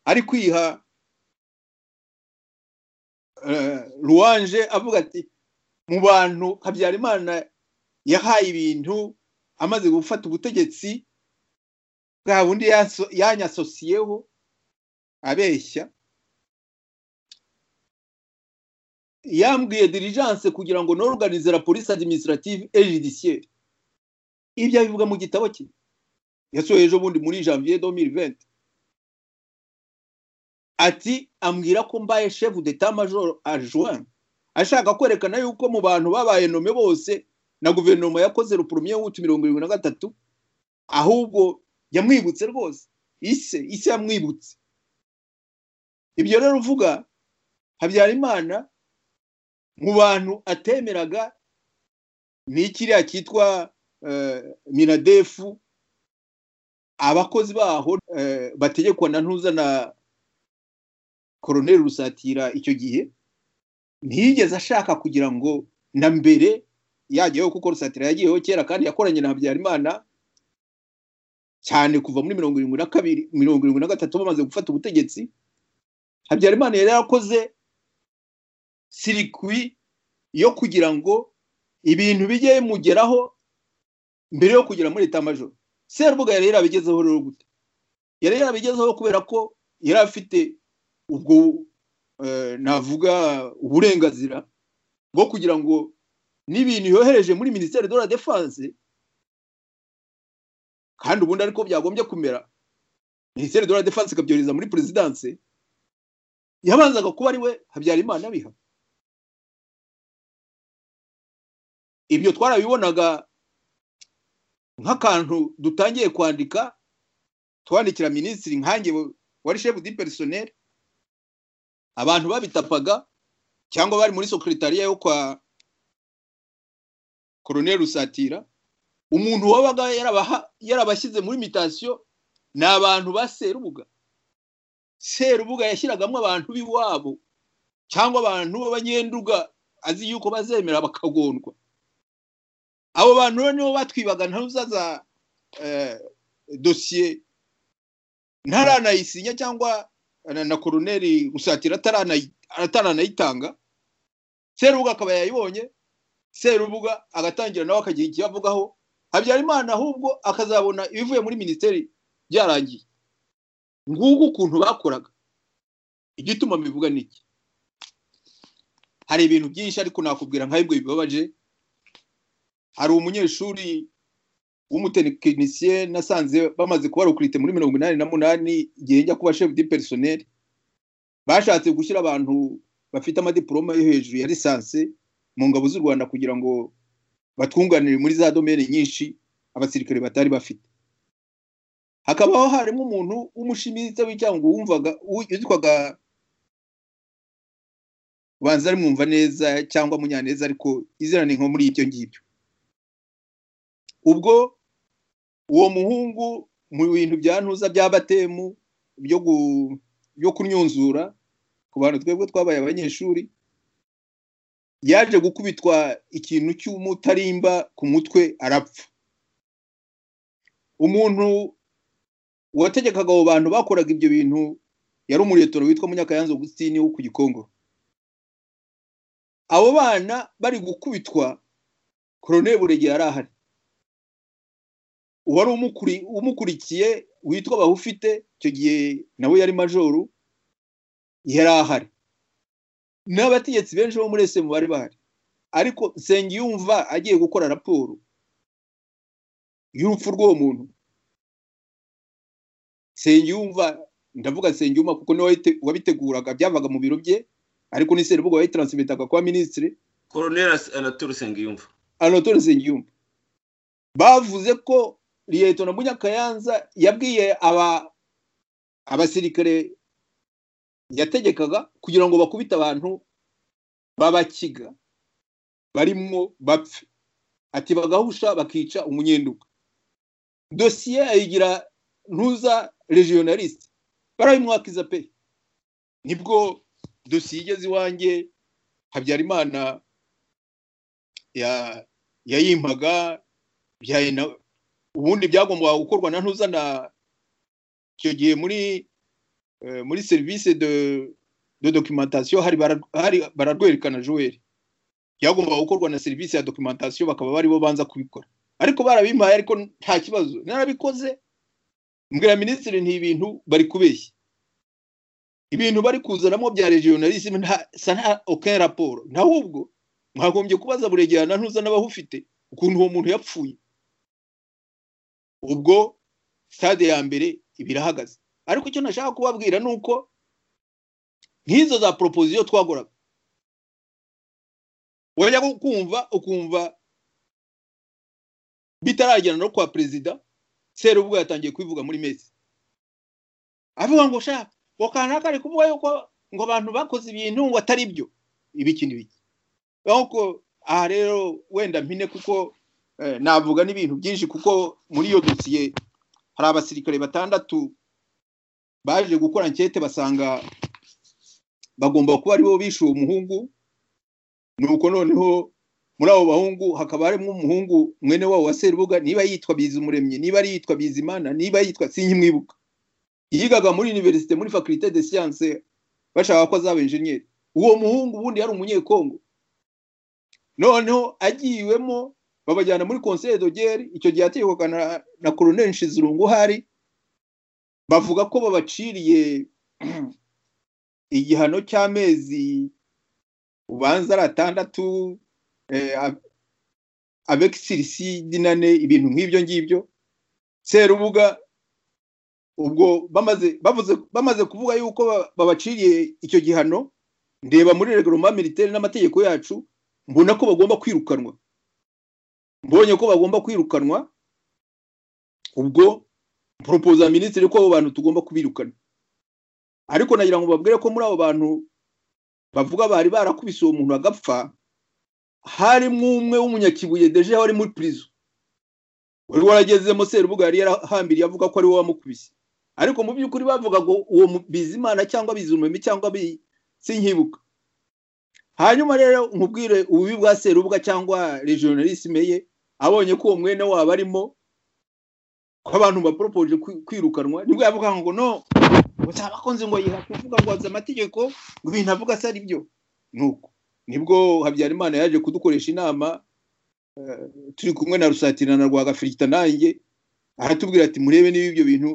ari kwiha eh, ruwanje avuga ati mu bantu habyarimana yahaye ibintu amaze gufata ubutegetsi bwa bundi yaso- yanyasosiyeho abeshya yambwiye diligence kugira ngo norganize la police administrative et judiciaire ibyo abivuga mu gitabo cye yasohoye ejo bundi muri janvier 2020 ati ambwira ko mbaye chef d'état major adjoint ashaka kwerekana yuko mu bantu babaye nome bose na guverinoma yakoze rupremier w'utu mirongo irindwi na gatatu ahubwo yamwibutse rwose ise ise yamwibutse ibyo rero uvuga habyarimana mu bantu atemeraga ni kiriya cyitwa eh, minadefu abakozi baho eh, bategekwa na ntuza na koroneri rusatira icyo gihe ntiyigeze ashaka kugira ngo na mbere yajyaho kuko rusatira yagiyeho kera kandi yakoranye na habyarimana cyane kuva muri mirongo irindwi na kabiri mirongo irindwi na gatatu bamaze gufata ubutegetsi habyarimana yari yarakoze sirikwi yo kugira ngo ibintu bijye bimugeraho mbere yo kugera muri etamajoro serubuga yari yarabigezeho rero gute yari yarabigezeho kubera ko yari afite ubwo eh, navuga uburenganzira bwo kugira ngo n'ibintu yohereje muri minisiteri de la defense kandi ubundi ariko byagombye kumera minisiteri de la defense ikabyohereza muri perezidanse yabanzaga kuba ari we habyarimana abiha ibyo twarabibonaga nk'akantu dutangiye kwandika twandikira minisitiri nkange wari shefu di perisoneri abantu babitapaga cyangwa bari muri sekretariya yo kwa koroneri rusatira umuntu wabaga yarabaha- yarabashyize muri mitasiyo ni abantu ba serubuga serubuga yashyiragamo abantu b'iwabo cyangwa abantu b'abanyenduga azi yuko bazemera bakagondwa abo bantu rero nibo batwibaga ntuzaza dosiye ntaranayisinya cyangwa na- na koroneri gusatira ataranayi- ataranayitanga serubuga akaba yayibonye serubuga agatangira nawe akagira ikiyavugaho habyarimana ahubwo akazabona ibivuye muri minisiteri byarangiye nguko ukuntu bakoraga igituma mbivuga ni iki hari ibintu byinshi ariko nakubwira nka bimwe bibabaje hari umunyeshuri w'umutekinisiye nasanze bamaze kuba rukurite muri mirongo inani na munani igihe njya kuba shefu di perisoneri bashatse gushyira abantu bafite amadiporoma yo hejuru ya lisansi mu ngabo z'u rwanda kugira ngo batwunganire muri za domene nyinshi abasirikare batari bafite hakabaho harimo umuntu w'umushimitsa w'icyangwa wumvaga witwaga ubanza ari mwumva neza cyangwa munyaneza ariko izina ni nko muri ibyo ngibyo ubwo uwo muhungu mu bintu bya ntuza bya batemu byo gu- byo kunyunzura ku bantu twebwe twabaye abanyeshuri yaje gukubitwa ikintu cy'umutarimba ku mutwe arapfa umuntu wategekaga abo bantu bakoraga ibyo bintu yari umuretoro witwa munyakayanza augustine wo ku gikongo abo bana bari gukubitwa koroneri buregera yari ahari uwari umukuri- umukurikiye witwa bahufite icyo gihe nawe yari majoru yari ahari n'abategetsi benshi bo muri esemu bari bahari ariko nsengiyumva agiye gukora raporo y'urupfu rw'uwo muntu nsengiyumva ndavuga nsengiyumva kuko niwe wayite- wabiteguraga byavaga mu biro bye ariko ni serubuga wayitaransibitaga kwa minisitiri koroneri anatole usengiyumva anatole nsengiyumva bavuze ko liyetona munyakayanza yabwiye aba abasirikare yategekaga kugira ngo bakubite abantu b'abakiga barimo bapfe ati bagahusha bakica umunyenduka dosiye ayigira ntuza regionaliste barabimwakiza pe nibwo dosiye igeze iwanjye habyarimana ya- yayimpaga byaye na ubundi byagombaga gukorwa na ntuza na icyo gihe muri eh, muri serivisi de de documentation hari bara- hari bararwerekana Joel byagombaga gukorwa na serivisi ya documentation bakaba bari bo banza kubikora ariko barabimpaye ariko nta kibazo narabikoze mbwira minisitiri nti ibintu bari kubeshya ibintu bari kuzanamo bya regionalisme nta sa nta aucun rapport ntahubwo mwagombye kubaza buregera na ntuza n'abahufite ukuntu uwo muntu yapfuye ubwo stade ya mbere ibirahagaze ariko icyo nashaka kubabwira ni uko nk'izo za proposition twagoraga wajya kumva ukumva bitaragera no kwa perezida serubwo yatangiye kwivuga muri mesi avuga ngo sha ngo kanaka ari kuvuga yuko ngo abantu bakoze ibintu ngo atari byo ibiki n'ibiki nuko aha rero wenda mpine kuko eh, navuga n'ibintu byinshi kuko muri iyo dosiye hari abasirikare batandatu baje gukora ankete basanga bagomba kuba aribo bishe uwo muhungu nuko noneho muri abo bahungu hakaba harimo umuhungu mwene wabo wa serubuga niba yitwa bizumuremyi niba ari yitwa bizimana niba yitwa sinkimwibuka yigaga muri universite muri faculite de science bashaka ko azaba enjeniyeri uwo muhungu ubundi yari umunyekongo noneho agiwemo babajyana muri conseil dogere icyo gihe ategekwaga na, na colonel nshizirungu uhari bavuga ko babaciriye igihano cy'amezi ubanza ari atandatu eh, ab- avec suicide nane ibintu nk'ibyo ngibyo serubuga ubwo bamaze bavuze bamaze kuvuga yuko ba- babaciriye icyo gihano ndeba muri reglement militaire n'amategeko yacu mbona ko bagomba kwirukanwa mbonye ko bagomba kwirukanwa ubwo propoza minisitiri ko abo bantu tugomba kubirukana ariko nagira ngo babwire ko muri abo bantu bavuga bari barakubise uwo muntu agapfa harimo umwe w'umunyakibuye deje wari muri prison wari waragezemo serubuga yari yarahambiriye avuga ko ari we wamukubise ariko mu by'ukuri bavuga ngo uwo mu- bizimana cyangwa bizumemi cyangwa bi- sinkibuka hanyuma rero nkubwire ububi bwa serubuga cyangwa regionalisme ye abonye ko uwo mwene wabo arimo ko abantu baporopoje kwi- kwirukanwa nibwo yavuga ngo no uzaba akunze ngo yiha kuvuga ngo azi amategeko ngo ibintu avuga se ari byo nuko nibwo habyarimana yaje kudukoresha inama eh, turi kumwe na rusatira na rwagafirita nanjye aratubwira ati murebe niba ibyo bintu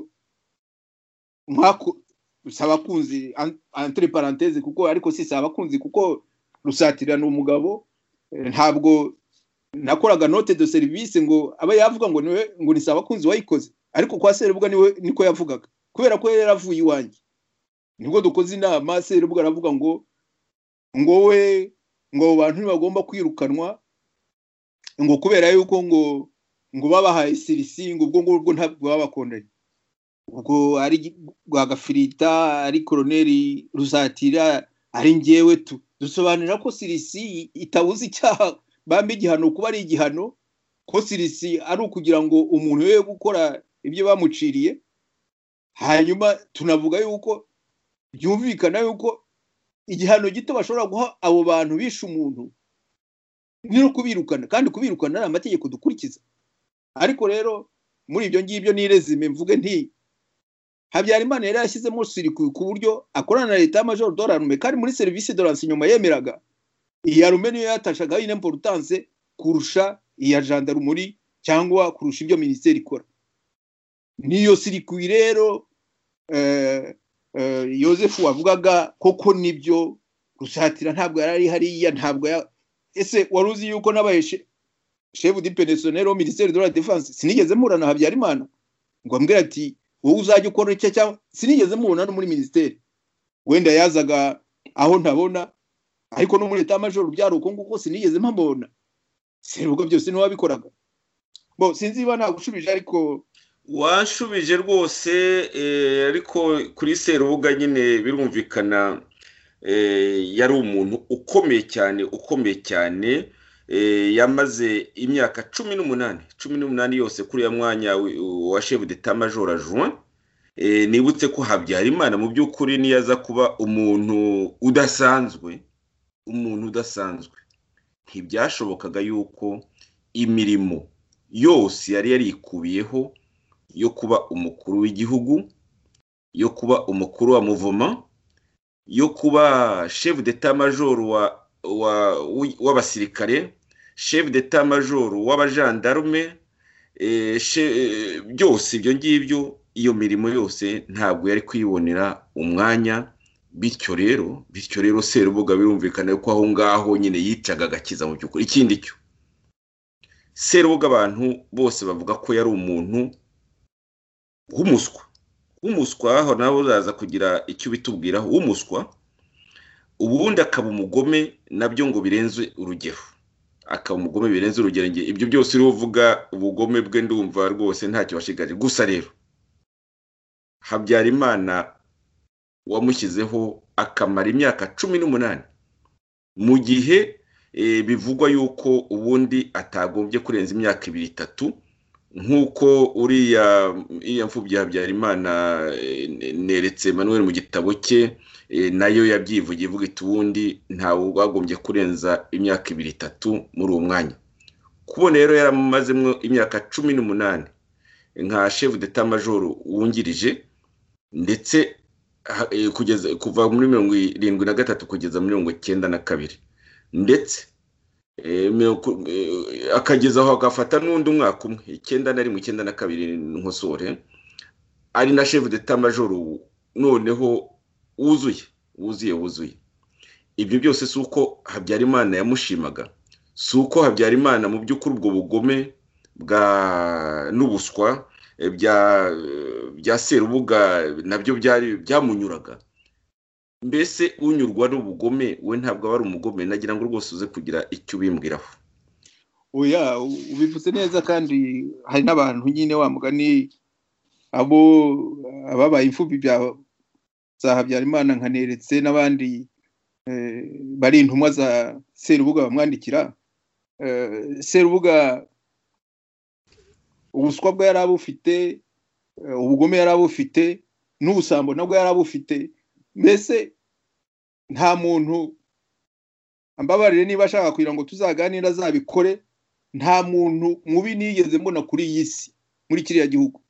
mwako saba kunzi an- entre parenthèse kuko ariko si saba kunzi kuko rusatira ni umugabo eh, ntabwo nakoraga note de service ngo aba yavuga ngo niwe ngo ni sabakunzi wayikoze ariko kwa serubuga niwe niko yavugaga kubera ko yari yaravuye iwanjye nibwo dukoze inama serubuga aravuga ngo ngo we ngo abo bantu ntibagomba kwirukanwa ngo kubera yuko ngo ngo babahaye sirisi ngo ubwo ngubwo ntabwo baba bakundanye ubwo ari rwagafirita ari koroneri rusatira ari njyewe tu dusobanurira ko sirisi itabuze icyaha bambe igihano kuba ari igihano ko sirisi ari ukugira ngo umuntu we gukora ibyo bamuciriye hanyuma tunavuga yuko byumvikana yuko igihano gito bashobora guha abo bantu bishe umuntu ni no kubirukana kandi kubirukana ari amategeko dukurikiza ariko rero muri ibyo ngibyo n'irezime mvuge nti habyarimana yari yashyizemo sirikwi ku buryo akorana na leta y'amajoro dorarume kandi muri serivisi doranse inyuma yemeraga iya rume niyo yatashagaho ine importance kurusha iya jandarumuri cyangwa kurusha ibyo minisiteri ikora niyo sirikwi rero eh, eh, yosefu wavugaga koko nibyo rusatira ntabwo yari ari hariya ntabwo ya ese wari uzi yuko n'abaye shefu di penesoneri wo minisiteri de la defense sinigeze mpura na habyarimana ngo ambwira ati wowe uzajya ukora icyo cyangwa sinigeze mubona no muri minisiteri wenda yazaga aho ntabona ariko no muri leta y'amajoro byari uko nguko sinigeze mpamubona serubuga byose niwe wabikoraga bo sinzi niba nagushubije ariko wanshubije rwose eh, ariko kuri serubuga nyine birumvikana eh, yari umuntu ukomeye cyane ukomeye cyane eh, yamaze imyaka cumi n'umunani cumi n'umunani yose kuri ya mwanya wi- wa shefu deta majora juin Eh, nibutse ko habyarimana mu by'ukuri niyo aza kuba umuntu udasanzwe umuntu udasanzwe ntibyashobokaga yuko imirimo yose yari yarikubiyeho yo kuba umukuru w'igihugu yo kuba umukuru wa muvoma yo kuba chef d'etat major wa wa wi- w'abasirikare chef d'etat major w'abajandarume eh, che- eh, byose ibyo ngibyo iyo mirimo yose ntabwo yari kwibonera umwanya bityo rero bityo rero serubuga birumvikana ko aho ngaho nyine yicaga agakiza mu by'ukuri ikindi cyo serubuga abantu bose bavuga ko yari umuntu w'umuswa w'umuswa aho nawe uzaza kugira icyo ubitubwiraho w'umuswa ubundi akaba umugome nabyo ngo birenze urugero akaba umugome birenze urugero njye ibyo byose uriho uvuga ubugome bwe ndumva rwose ntacyo washigaje gusa rero habyarimana wamushyizeho akamara imyaka cumi n'umunani mu gihe eh, bivugwa yuko ubundi atagombye kurenza imyaka ibiri itatu nk'uko uriya iriya mfubyi ya habyarimana eh, ne- neretse manuel mu gitabo cye eh, nayo yabyivugiye ivuga iti ubundi ntawe wagombye kurenza imyaka ibiri itatu muri uwo mwanya kubona rero yaramazemo imyaka cumi n'umunani nka chef d'etat major wungirije ndetse ha- eh, kugeza kuva muri mirongo irindwi na gatatu kugeza muri mirongo icyenda na kabiri ndetse eh, mirongo- eh, akageza aho agafata n'undi umwaka umwe icyenda na rimwe icyenda na kabiri nkosore ari na chef d'etat major noneho wuzuye wuzuye wuzuye ibyo byose si uko habyarimana yamushimaga si uko habyarimana mu by'ukuri ubwo bugome bwa n'ubuswa eh, bya eh, bya serubuga nabyo byari byamunyuraga mbese unyurwa n'ubugome we ntabwo aba ari umugome nagira ngo rwose uze kugira icyo ubimbwiraho oya ubivuze neza kandi hari n'abantu nyine wa mugani abo ababaye imfubyi bya za habyarimana nkaneretse n'abandi eh, bari intumwa za serubuga bamwandikira Eh, serubuga ubuswa bwe yari abufite eh, ubugome yari abufite n'ubusambo nabwo yari abufite mbese nta muntu ambabarire niba ashaka kugira ngo tuzaganire azabikore nta muntu mubi nigeze mbona kuri iyi si muri kiriya gihugu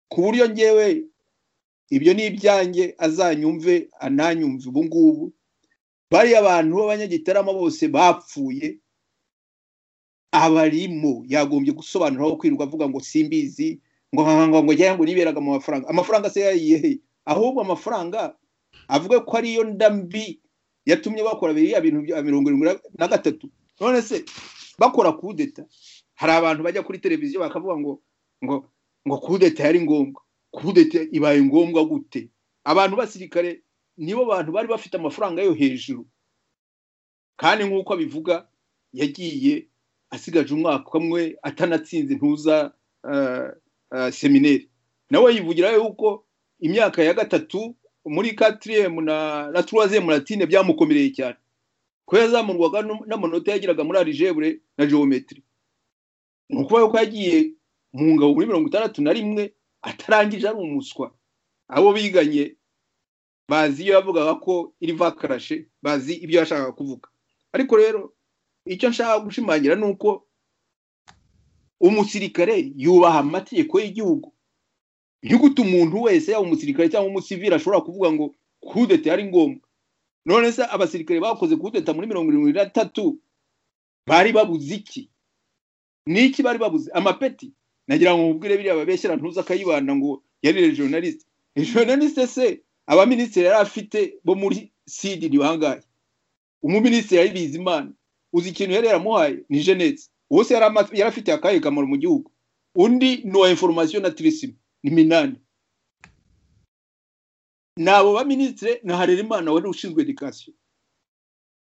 ku buryo ngewe ibyo ni ibyanjye azanyumve ananyumve ubu ngubu bariya abantu b'abanyagitarama bose bapfuye abarimo yagombye gusobanura aho kwirirwa avuga ngo simbizi ngo ngo- ngo ngo ngira ngo niberaga mu mafaranga amafaranga se yayiyehe ahubwo amafaranga avuga ko ariyo ndambi yatumye bakora biriya bintu bya mirongo irindwi na gatatu none se bakora kudeta hari abantu bajya kuri televiziyo bakavuga ngo ngo ngo kudeta yari ngombwa kudeta ibaye ngombwa gute abantu basirikare nibo bantu bari bafite amafaranga yo hejuru kandi nk'uko abivuga yagiye asigaje umwaka umwe atanatsinze intuza eh, eh, semineri nawe yivugira yuko imyaka ya gatatu muri katiriyemu na na turaziyemu na tine byamukomereye cyane ko yazamurwaga n'u- n'amanota yagiraga muri arijebure na geometry ni ukuvuga yuko yagiye mu ngabo muri mirongo itandatu na rimwe atarangije ari umuswa abo biganye bazi iyo yavugaga ko iri vakarashe bazi ibyo yashakaga kuvuga ariko rero icyo nshaka gushimangira ni uko umusirikare yubaha amategeko y'igihugu yuko umuntu wese yaba umusirikare cyangwa umusivili ashobora kuvuga ngo kudeta yari ngombwa none se abasirikare bakoze kudeta muri mirongo irindwi na tatu bari babuze iki niki bari babuze amapeti nagira ngo mubwire biriya babeshyera ntuza akayibanda ngo yari regionaliste regionaliste se abaminisitiri yari afite bo muri sidi ni bangahe umuminisitiri yari bizimana uzi ikintu yari yaramuhaye ni jenetse uwo se yari ama- yari afitiye akahe kamaro mu gihugu undi ni uwa inforomasiyo na tirisima ni minani ni abo baminisitire na harerimana wari ushinzwe edikasiyo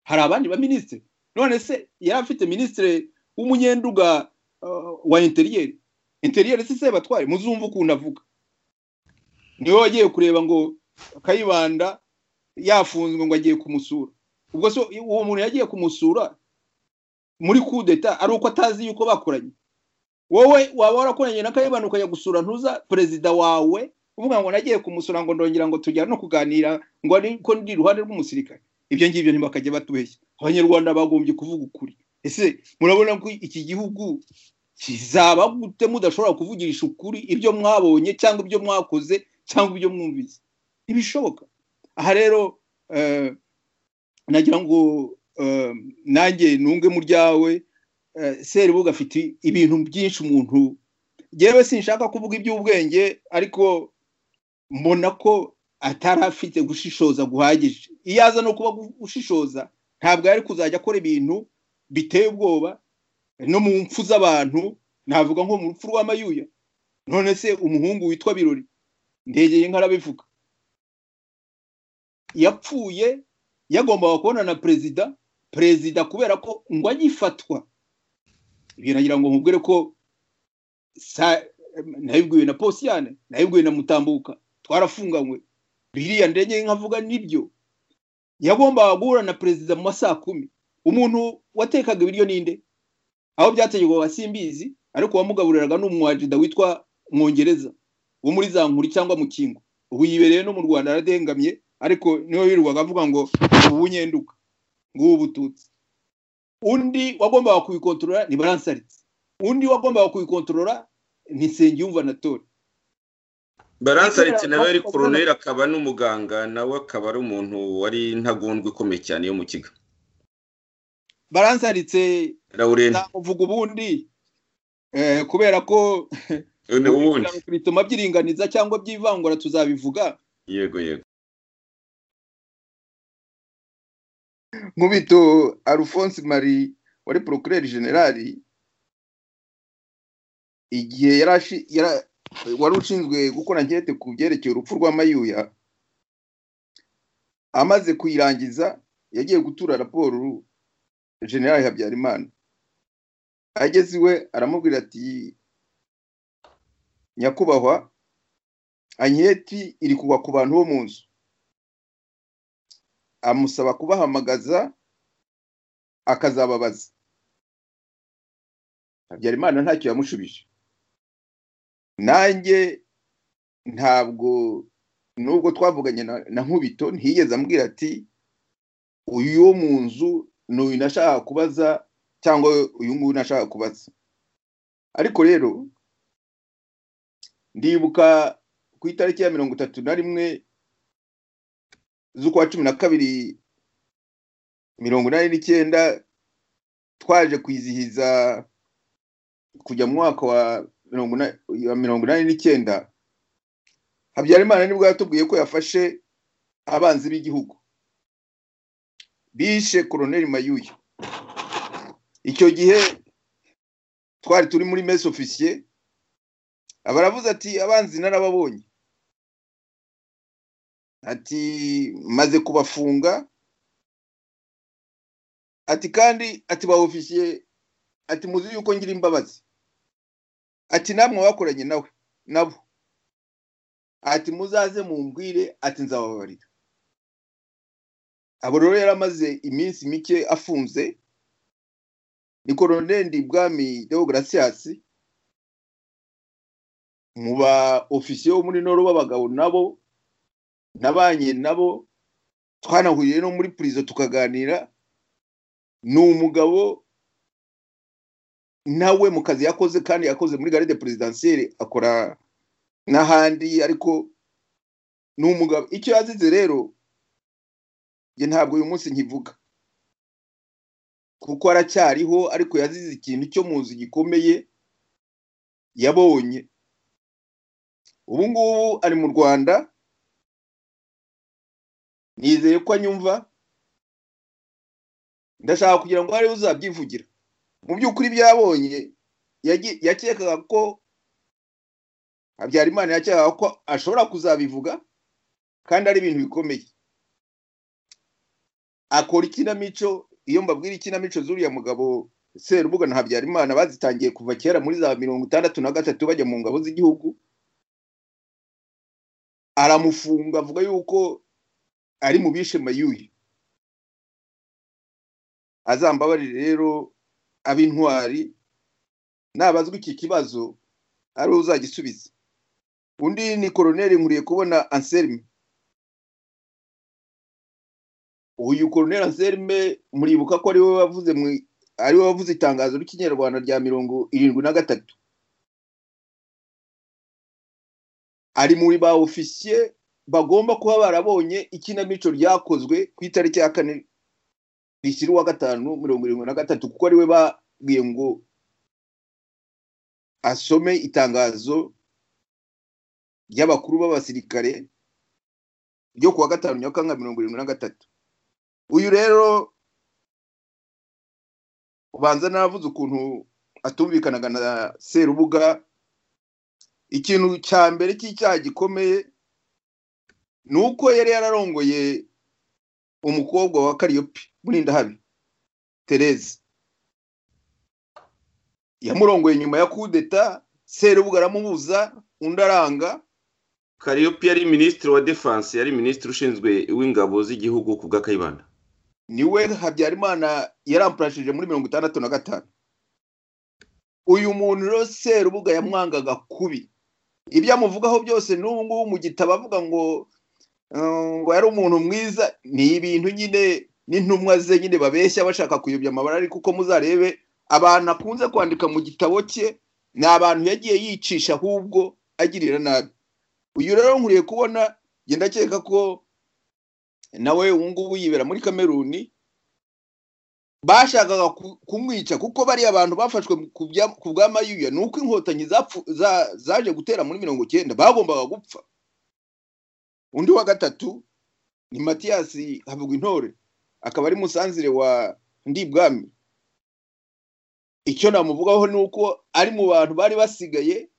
hari abandi baminisitire none se yari afite minisitire w'umunyenduga uh, wa interiyeri interiyeri si sebatware muzumva ukuntu avuga niwe wagiye kureba ngo kayibanda yafunzwe ngo agiye kumusura ubwo so uwo muntu yagiye kumusura muri kudeta ari uko atazi yuko bakoranye wowe waba warakoranye na kayibanda ukajya gusura ntuza perezida wawe uvuga ngo nagiye kumusura ngo ndongera ngo tujyane no kuganira ngo ariko ndi iruhande rw'umusirikare ibyo ngibyo ntibakajya batubeshya abanyarwanda bagombye kuvuga ukuri ese murabona ko iki gihugu kizaba gute mudashobora kuvugisha ukuri ibyo mwabonye cyangwa ibyo mwakoze cyangwa ibyo mwumvise ntibishoboka aha rero eh, nagira ngo eh, nanjye nunge mu ryawe eh, seribuga afite ibintu byinshi umuntu yewe sinshaka kuvuga iby'ubwenge ariko mbona ko atari afite gushishoza guhagije iyo aza no kuba gushishoza ntabwo yari kuzajya akora ibintu biteye ubwoba no mu mpfu z'abantu navuga nko mu rupfu rw'amayuya none se umuhungu witwa birori ndegeye nk'arabivuga yapfuye yagombaga kubona na perezida perezida kubera ko ngo agifatwa biragira ngo mubwire ko sa- nabibwiwe na posiyane nabibwiwe na mutambuka twarafunganywe biriya ndege nkavuga nibyo yagombaga guhura na perezida mu masaha kumi umuntu watekaga ibiryo ninde aho byategekwaga simbizi ariko wamugaburiraga ni umwajida witwa mwongereza wo muri za nkuru cyangwa mu kingo ubu yibereye no mu rwanda aradengamye ariko niwe wirirwaga avuga ngo ubu nyenduka ngubu ubututsi undi wagombaga kubikontorora ni baransaritse undi wagombaga kubikontorora ni nsengiyumva na tori baransaritse nawe yari koroneri akaba n'umuganga nawe akaba ari umuntu wari intagondwa ikomeye cyane yo mu kiga baransaritse lauren navuga ubundi eh, kubera ko ubundi bituma byiringaniza cyangwa byivangura tuzabivuga yego yego nkubito alphonse marie wari procureur generali igihe yari ashi- yara- wari ushinzwe gukora ankete ku byerekeye urupfu rwa mayuya amaze kuyirangiza yagiye gutura raporo generali habyarimana ageze iwe aramubwira ati nyakubahwa anketi iri kugwa ku bantu bo mu nzu amusaba kubahamagaza akazababaza habyarimana ntacyo yamushubije nanjye ntabwo nubwo twavuganye na- na nkubito ntiyigeze ambwira ati uyu wo mu nzu ni uyu nashaka kubaza cyangwa uyu nguyu nashaka kubaza ariko rero ndibuka ku itariki ya mirongo itatu na rimwe z'ukwa cumi na kabiri mirongo inani n'icyenda twaje kwizihiza kujya mu mwaka wa mirongo ina- wa mirongo inani n'icyenda habyarimana nibwo yatubwiye ko yafashe abanzi b'igihugu bishe koroneri mayuya icyo gihe twari turi muri mesi ofisiye aba aravuze ati abanzi narababonye ati maze kubafunga ati kandi ati ba ofisiye ati muzi yuko ngira imbabazi ati namwe wakoranye nawe nabo ati muzaze mumbwire ati nzababarira abo rero yari amaze iminsi mike afunze ni koroneli bwami deogratias mu ba ofisiye bo muri noro b'abagabo nabo nabanye nabo twanahuriye no muri purizo tukaganira ni umugabo nawe mu kazi yakoze kandi yakoze muri garde presidentielle akora n'ahandi ariko ni umugabo icyo yazize rero ye ntabwo uyu munsi nkivuga kuko aracyariho ariko yazize ikintu cyo mu nzu gikomeye yabonye ubu ngubu ari mu rwanda nizeye ko anyumva ndashaka kugira ngo hariho uzabyivugira mu by'ukuri byabonye yagi- yakekaga ko habyarimana yakekaga ko ashobora kuzabivuga kandi ari ibintu bikomeye akora ikinamico iyo mbabwira ikinamico z'uriya mugabo serubuga na habyarimana bazitangiye kuva kera muri za mirongo itandatu na gatatu bajya mu ngabo z'igihugu aramufunga avuga yuko ari mu bishe mayuye azambabarire rero ab'intwari nabazwa iki kibazo ari uzagisubiza undi ni koroneri nkuriye kubona anselme uyu koroneri anselme muribuka ko ariwe wavuze mu ariwe wavuze itangazo ry'ikinyarwanda rya mirongo irindwi na gatatu ari muri ba ofisiye bagomba kuba barabonye ikinamico ryakozwe ku itariki ya kane rishyira uwa gatanu mirongo irindwi na gatatu kuko ariwe babwiye ngo asome itangazo ry'abakuru b'abasirikare ryo kuwa gatanu nyakanga mirongo irindwi na gatatu uyu rero ubanza navuze ukuntu atumvikanaga na serubuga ikintu cya mbere cy'icyaha gikomeye ni uko yari yararongoye umukobwa wa kariyopi murindahabi tereze yamurongoye nyuma ya kudeta serubuga aramubuza undi aranga kariyopi yari minisitiri wa defanse yari minisitiri ushinzwe w'ingabo z'igihugu ku bwa kayibanda niwe habyarimana yarampurashije muri mirongo itandatu na gatanu uyu muntu rero serubuga yamwangaga kubi ibyo amuvugaho byose n'ubu ngubu mu gitabo avuga ngo eh, ngo yari umuntu mwiza ni ibintu nyine n'intumwa ze nyine babeshya bashaka kuyobya amabara ariko uko muzarebe abantu akunze kwandika mu gitabo cye ni abantu yagiye yicisha ahubwo agirira nabi uyu rero nkuriye kubona njye ndakeka ko nawe ubu ngubu yibera muri kameruni bashakaga ku- kumwica kuko bariya bantu bafashwe mu- ku bya- ku bwa mayuya ni uko inkotanyi zapfu- za- zaje gutera muri mirongo cyenda bagombaga gupfa undi wa gatatu ni matiyasi havugwa intore akaba ari musanzire wa ndibwami icyo namuvugaho ni uko ari mu bantu bari basigaye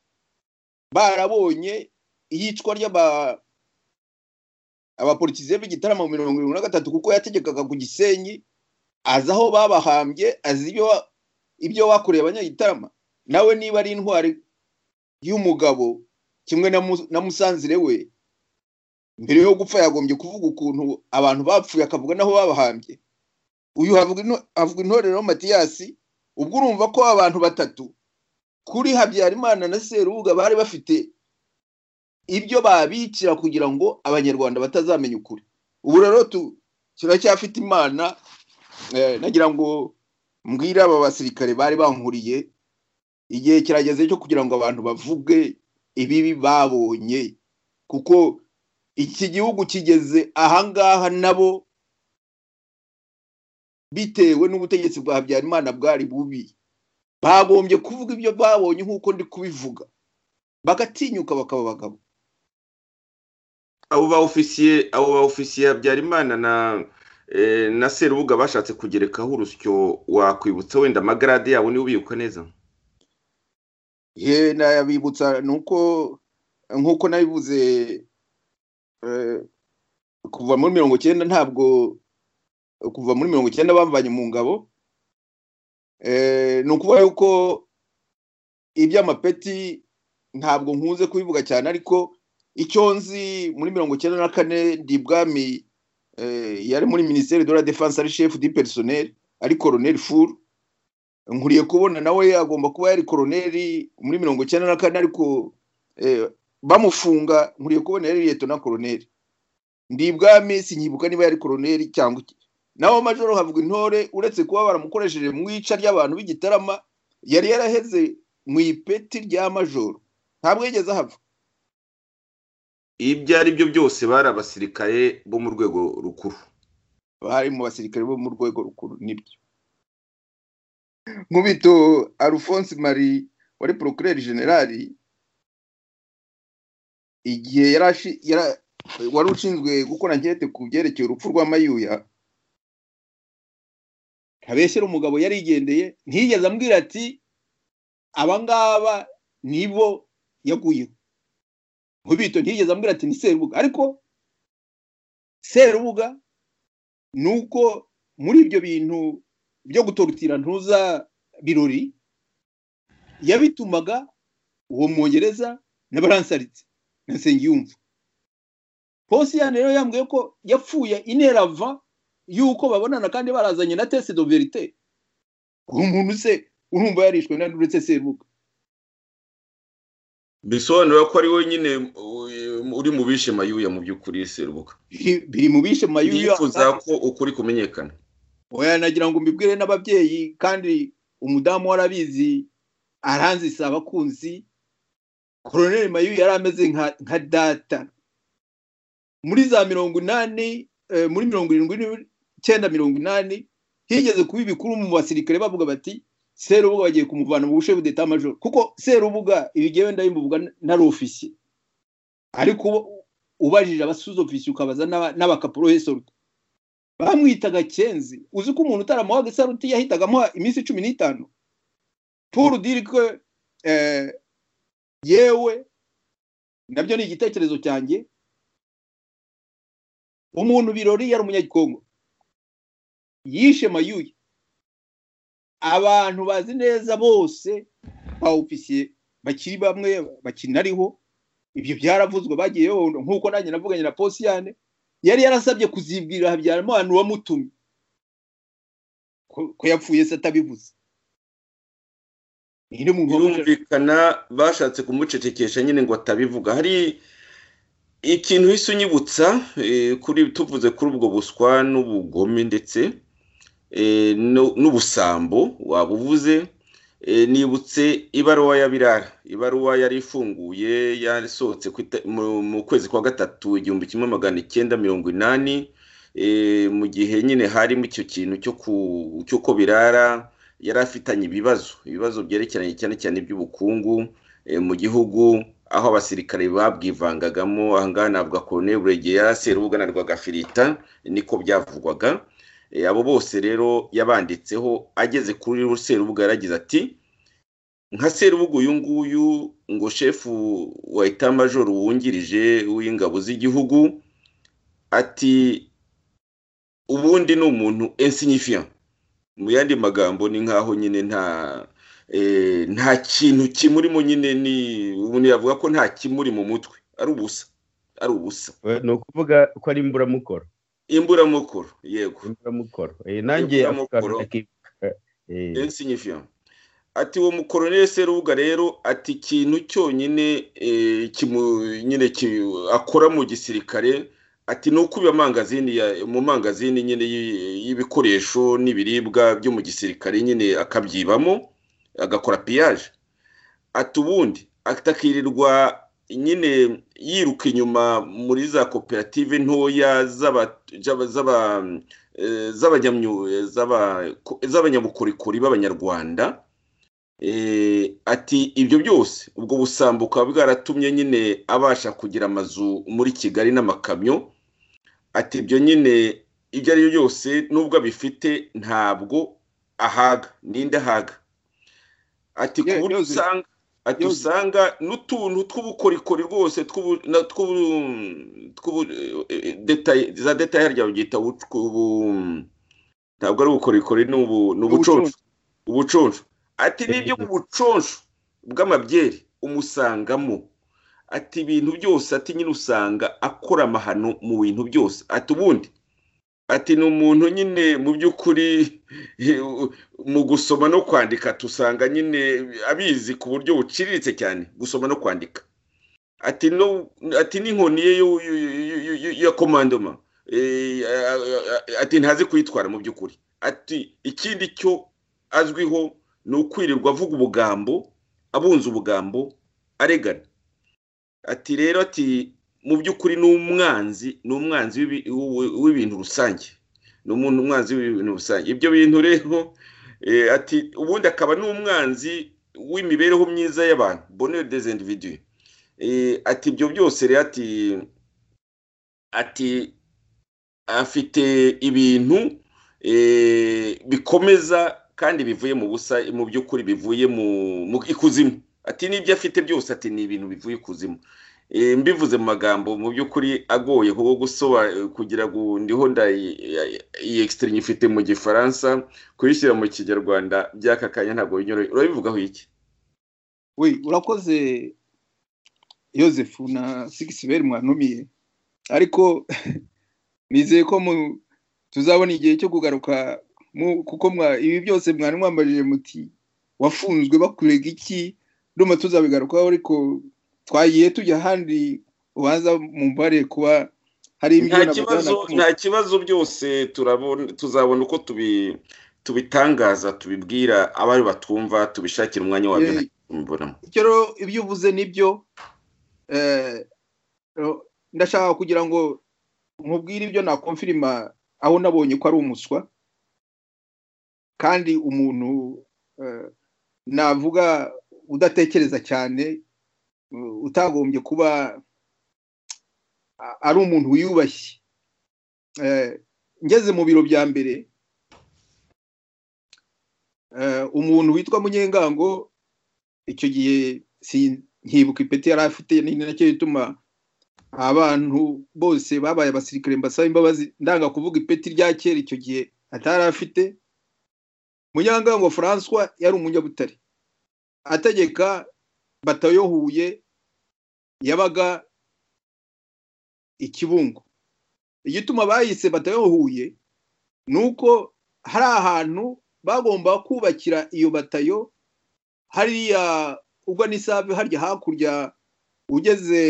barabonye iyicwa ry'aba abapolitisiye b'igitaramo mirongo irindwi na gatatu kuko yategekaga ku gisenyi azi aho babahambye azi ibyo wa- ibyo bakoreye abanyagitarama nawe niba ari intwari y'umugabo kimwe na Mu- na musanzire we mbere yo gupfa yagombye kuvuga ukuntu abantu bapfuye akavuga n'aho babahambye uyu havuga into- havuga intorero matiyasi ubwo urumva ko abantu batatu kuri habyarimana na serubuga bari bafite ibyo babikira kugira ngo abanyarwanda batazamenya ukuri ubu rero tu- turacyafite imana eh, nagira ngo mbwire aba basirikare bari bankuriye igihe kirageze cyo kugira ngo abantu bavuge ibibi babonye kuko iki gihugu kigeze ahangaha nabo bitewe n'ubutegetsi bwa habyarimana bwari bubi bagombye kuvuga ibyo babonye nk'uko ndi kubivuga bagatinyuka bakaba abagabo abo ba ofisiye abo ba ofisiye habyarimana na eh, na serubuga bashatse kugerekaho urusyo wakwibutsa wenda amagarade yabo niba ubibuka neza ye nayabibutsa ni uko nk'uko nabivuze eh, kuva muri mirongo icyenda ntabwo kuva muri mirongo icyenda bamvanye mu ngabo Eh, ni ukuvuga yuko iby'amapeti ntabwo nkunze kubivuga cyane ariko icyo nzi muri mirongo icyenda na kane ndi bwami eh, yari muri minisiteri de la defense ari chef du personnel ari colonel furu nkuriye kubona nawe agomba kuba yari koroneri muri mirongo icyenda na kane ariko eh, bamufunga nkuriye kubona yari leto na koroneri ndi ibwami sinyibuka niba yari koroneri cyangwa iki naho majoro havuga intore uretse kuba baramukoresheje mu ica ry'abantu b'igitarama yari yaraheze mu ipeti rya majoro ntabwo yigeze ahava ibyo ari byo byose bari abasirikare bo mu rwego rukuru bari mu basirikare bo mu rwego rukuru nibyo nkubito alphonse marie wari procureur generali igihe yari ashi- yara- wari ushinzwe gukora ankete ku byerekeye urupfu rwa mayuya ntabeshyera umugabo yarigendeye ntiyigeze ambwira ati abangaba nibo yaguyeho nkubito ntiyigeze ambwira ati ni serubuga ariko serubuga nuko muri ibyo bintu byo gutorutira ntuza birori yabitumaga uwo mwongereza n'abaransaritse na nsengiyumva posiyani rero yambwiye ko yapfuye inerava y'uko babonana kandi barazanye na tesi do verite uwo muntu se urumva yarishwe na ndetse serubuga bisobanura ko ari we nyine uh, uri mu bishe mayuya mu by'ukuri serubuka Biri- biri mu bishe mayuya yifuza ko ukuri kumenyekana oya nagira ngo mbibwire n'ababyeyi kandi umudamu warabizi aranzisa abakunzi koroneri mayu yari ameze nka nka data muri za mirongo inani eh, muri mirongo irindwi n'icyenda mirongo inani higeze kuba ibikuru mu basirikare bavuga bati serubuga bagiye kumuvana mu bushe budeta majoro kuko serubuga ibi ngewe ndabimbuvuga ntari ofisiye ariko ubu- ubajije abasuza ofisiye ukabaza n'aba- n'abakaporohesoruta bamwitaga kenzi uzi ko umuntu utaramuhaga isaruti yahitaga amuha iminsi cumi n'itanu puru dirike yewe nabyo ni igitekerezo cyanjye umuntu birori yari umunyagikongo yishe mayuye abantu bazi neza bose ba ofisiye bakiri bamwe bakinariho ibyo byaravuzwe bagiye babona, nk'uko nanjye navuganye na posiyane yari yarasabye kuzibwira habyarimana uwamutumye ko- ko yapfuye se atabivuze ni muntu wamujejwe. birumvikana bashatse kumucecekesha nyine ngo atabivuga hari ikintu hise unyibutsa eh, kuri tuvuze kuri ubwo buswa n'ubugome ndetse eh, nu- n'ubusambo waba uvuze eh, nibutse ibaruwa ya birara ibaruwa yari ifunguye yasohotse ku ita- mu- mu kwezi kwa gatatu igihumbi kimwe magana icyenda mirongo inani eh, mu gihe nyine harimo icyo kintu cyo ku- cy'uko birara yari afitanye ibibazo ibibazo byerekeranye cyane cyane iby'ubukungu eh, mu gihugu aho abasirikare babwivangagamo ahangaha navuga korone buregera serubuga na rwagafirita niko byavugwaga Eh, abo bose rero yabanditseho ageze kuri serubuga yaragize ati nka serubuga uyu nguyu ngo shefu wa itamajoro wungirije w'ingabo z'igihugu ati ubundi ni umuntu insignifiant mu yandi magambo ni nkaho nyine nta eh, nta kintu kimurimo nyine ni umuntu yavuga ko nta kimuri mu mutwe ari ubusa ari ubusa ni ukuvuga ko ari imburamukoro imburamukoro yego imburamukoro Eh, nanjye ako Imburamukoro. kantu ndakibuka. Eh, insignifiant ati uwo mukoroneri serubuga rero ati ikintu cyonyine eh, kimu- nyine ki- akora mu gisirikare ati ni ukubiba amangazini ya- mu mangazini nyine y'i- y'ibikoresho n'ibiribwa byo mu gisirikare nyine akabyibamo agakora piyaje ati ubundi atakirirwa nyine yiruka inyuma muri za koperative ntoya z'aba- z'aba- z'aba- eh, z'abanyamyu- eh, z'aba- ko- z'abanyabukorikori b'abanyarwanda Eh, ati ibyo byose ubwo busambo bukaba bwaratumye nyine abasha kugira amazu muri kigali n'amakamyo ati ibyo nyine ibyo ari byo byose nubwo abifite ntabwo ahaga ninde ahaga ati ku Ye- buryo Yozefu. usanga ati Yozefu. usanga n'utuntu tw'ubukorikori rwose tw'ubu- na- tw'ubu- tw'ubu- eh, eh, detail- za detaye harya babyita ubu- ubu- ntabwo ari ubukorikori ni ubu- ni ubuconsho ubuconsho ati n'ibyo mu buconsho bw'amabyeri umusangamo ati ibintu byose ati nyine usanga akora amahano mu bintu byose ati ubundi ati ni umuntu nyine mu by'ukuri mu gusoma no kwandika tusanga nyine abizi ku buryo buciriritse cyane gusoma no kwandika ati no ati n'inkoni ye yo- yo- yo- yo- yo- ya komandoma Eh, a- a- a- ati ntazi kuyitwara mu by'ukuri ati ikindi cyo azwiho ni ukwirirwa avuga ubugambo abunza ubugambo aregana ati rero ati mu by'ukuri ni umwanzi ni umwanzi w'ibi- w'u- w'ibintu rusange ni umuntu umwanzi w'ibintu rusange ibyo bintu rero eh, ati ubundi akaba n'umwanzi w'imibereho myiza y'abantu bonheur des individus Eh, ati ibyo byose rero ati ati afite ibintu eh, bikomeza kandi bivuye mu busa mu by'ukuri bivuye mu mu ikuzimu ati n'ibyo afite byose ati ni ibintu bivuye ikuzimu Eh, mbivuze mu magambo mu by'ukuri agoye kuko gusoba kugira ngo ndiho iyi egisitiri nyifite mu gifaransa kuyishyira mu kinyarwanda by'aka kanya ntabwo binyoroheye urabivugaho iki we urakoze Joseph na sigisiberi mwanumiye ariko nizeye ko mu- tuzabona igihe cyo kugaruka mu- kuko mwa- ibi byose mwari mwambajije muti wafunzwe bakurega iki ndumva tuzabigarukaho ariko twagiye tujya ahandi ubanza mu mbare kuba hari nta imbyino kibazo nta kibazo byose turabona tuzabona uko tubi tubitangaza tubibwira abari batumva tubishakira umwanya wabyo Eh, nta kibazo mbibonamo icyo rero ibyo uvuze nibyo eh, ro- ndashaka kugira ngo nkubwire ibyo nakomfirima aho nabonye ko ari umuswa kandi umuntu eh, navuga udatekereza cyane eh, utagombye kuba a- ari umuntu wiyubashye Eh, ngeze mu biro bya mbere eh, umuntu witwa munyengango icyo gihe si- nkibuka ipeti yari afite ni nacyo gituma abantu bose babaye abasirikare mbasaba imbabazi ndanga kuvuga ipeti rya kera icyo gihe atari afite munyangango francois yari umunyabutare ategeka batayo huye yabaga ikibungo igituma bayise batayo huye ni uko hari ahantu bagomba kubakira iyo batayo hariya ubwo ni save harya hakurya ugeze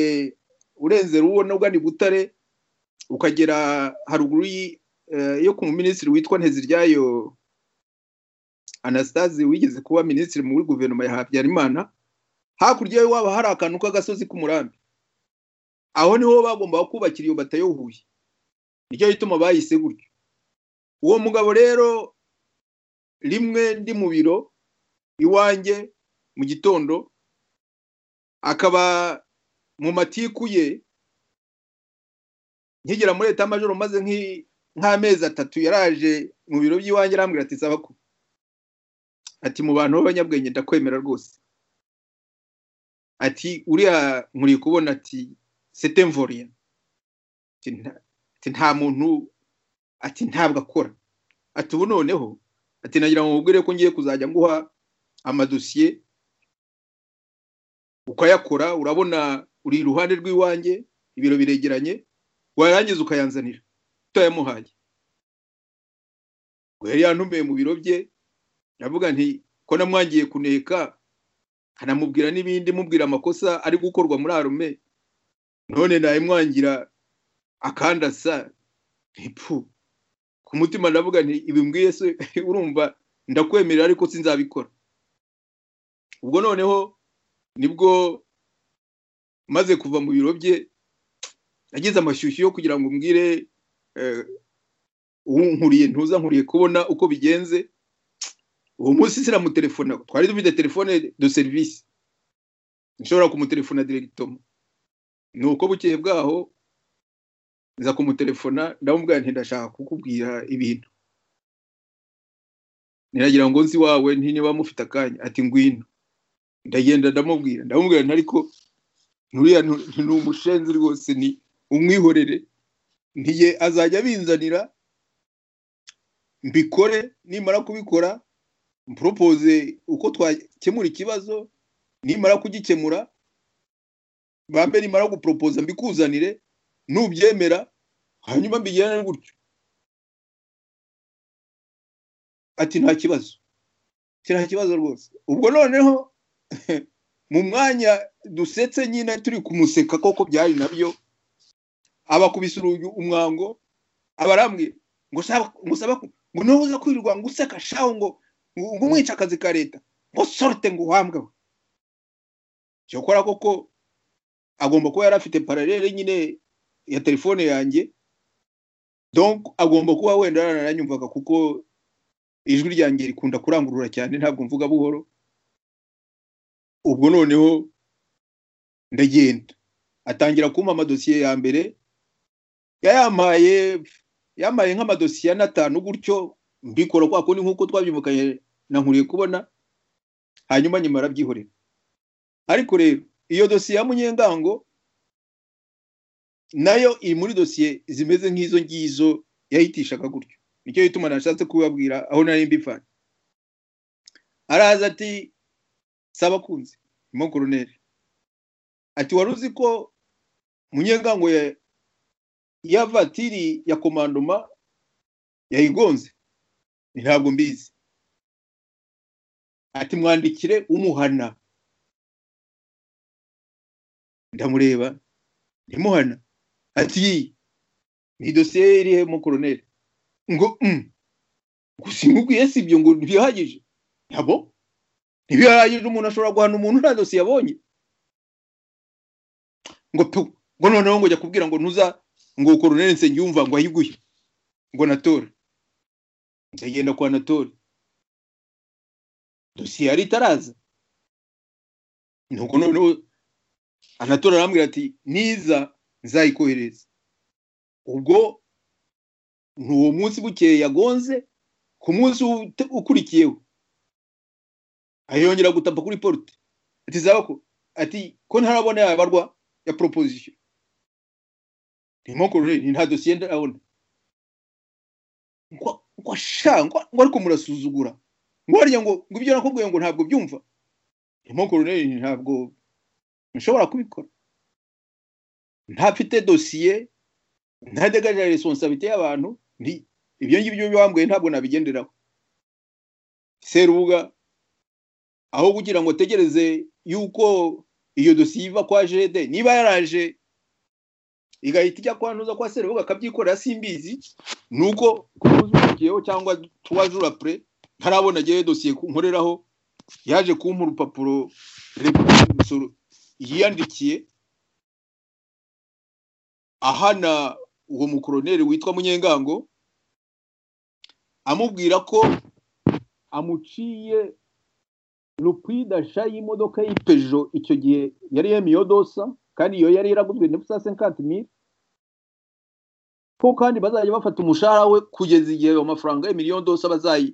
urenze rubona ubwo ni butare ukagera haruguru y'i- eh, yo ku muminisitiri witwa nteziryayo anastase wigeze kuba minisitiri muri guverinoma ya habyarimana hakurya yo waba hari akantu k'agasozi k'umurambi aho niho bagomba kubakira iyo batayo huye nicyo gituma bayise gutyo uwo mugabo rero rimwe ndi mu biro iwanjye mu gitondo akaba mu matiku ye nkigera muri leta majoro maze nk'i- nk'amezi atatu yaraje mu biro by'iwanjye arambwira ati saba ko ati mu bantu b'abanyabwenge ndakwemera rwose ati uriya nkuri kubona ati setemvoriya ati nta muntu ati ntabwo akora ati ubu noneho ati nagira ngo nkubwire ko ngiye kuzajya nguha amadosiye ukayakora urabona uri iruhande rw'iwanjye ibiro biregeranye warangiza ukayanzanira utayamuhaye ubwo yari yantumiye mu biro bye ndavuga nti ko namwangiye kuneka nkanamubwira n'ibindi mubwira amakosa ari gukorwa muri arume none nayimwangira akandasa ntipu ku mutima ndavuga nti ibimbwiye se urumva ndakwemerera ariko sinzabikora ubwo noneho nibwo maze kuva mu biro bye nagize amashyushyu yo kugira ngo mbwire eh, unkuriye ntuza nkuriye kubona uko bigenze uwo munsi siramutelefona twari dufite telefone de serivisi nshobora kumutelefona diregitoma ni uko bukeye bwaho nza kumutelefona ndamubwira nti ndashaka kukubwira ibintu niragira ngo nzi wawe nti niba mufite akanya ati ngwino ndagenda ndamubwira ndamubwira nti ariko nturiya ntu- ni umushenzi rwose ni umwihorere ntiye azajya abinzanira mbikore nimara kubikora mporopoze uko twakemura ikibazo nimara kugikemura bambe nimara guporopoza mbikuzanire nubyemera hanyuma mbigirane gutyo ati nta kibazo Ati, nta kibazo rwose ubwo noneho mu mwanya dusetse nyine turi kumuseka koko byari nabyo abakubise urugi umwango abarambwiye ngo saba ngo saba ngo niba uza kwirirwa ngo useka shaho ngo ngo umwica akazi ka leta ngo sorute ngo uhambwe we cyokora koko agomba kuba yari afite paralele nyine ya telefone yanjye donc agomba kuba wenda yarananyumvaga kuko ijwi ryanjye rikunda kurangurura cyane ntabwo mvuga buhoro ubwo noneho ndagenda atangira kumpa amadosiye ya mbere yayampaye yamaye nk'amadosiye ane atanu gutyo mbikora kwa kundi nk'uko twabyumvikanye na nkuriye kubona hanyuma nyuma arabyihorera ariko rero iyo dosiye ya munyengango nayo iri muri dosiye zimeze nk'izo ngizo yayitishaga gutyo nicyo gituma nashatse kubabwira aho nari mbivanye araza ati saba kunze mo koroneri ati wari uzi ko munyengango ya- ya vatiri ya komandoma yayigonze ntabwo mbizi ati mwandikire umuhana ndamureba ntimuhana ati ni dosiye ye iri he mo koroneri ngo "Mm, gusa imubwiye si ibyo ngo ntibihagije ntabwo ntibihagije umuntu ashobora guhana umuntu nta dosiye yabonye ngo tu ngo noneho ngo jya kubwira ngo ntuza ngo koroneri nsengiyumva ngo ayiguye ngo natore nzagenda kwa natore dosiye yari itaraza nuko noneho anatora arambwira ati niza nzayikohereza ubwo ni uwo munsi bukeye yagonze ku munsi ute- ukurikiyeho ayongera gutapa kuri porute ati zabako ati ko ntarabona yabarwa ya proposition ndimo kurore nta dosiye ndabona ngo ngo sha ngo ngo ariko murasuzugura ngo harya ngo ngo ibyo nakubwiye ngo ntabwo byumva ndimo kurore ntabwo nshobora kubikora ntafite dosiye ntadegaje responsabilité y'abantu nti ibyo ngibyo bambwiye ntabwo nabigenderaho serubuga aho kugira ngo ategereze yuko iyo dosiye iva kwa jede niba yaraje igahita ijya kwantuza kwa serubuga akabyikorera simbizi ni uko kumuzurikiyeho cyangwa tuwajura pure ntarabona ngewe dosiye ku- nkoreraho yaje kumpa urupapuro repubulika y'umusoro yiyandikiye ahana uwo mukoroneri witwa munyengango amubwira ko amuciye lupida sha y'imodoka y'ipejo icyo gihe yari yemiyeho dosa kandi iyo yari yaraguzwe na sa senkati mili ko kandi bazajya bafata umushahara we kugeza igihe ayo mafaranga ya miliyoni dosa bazayi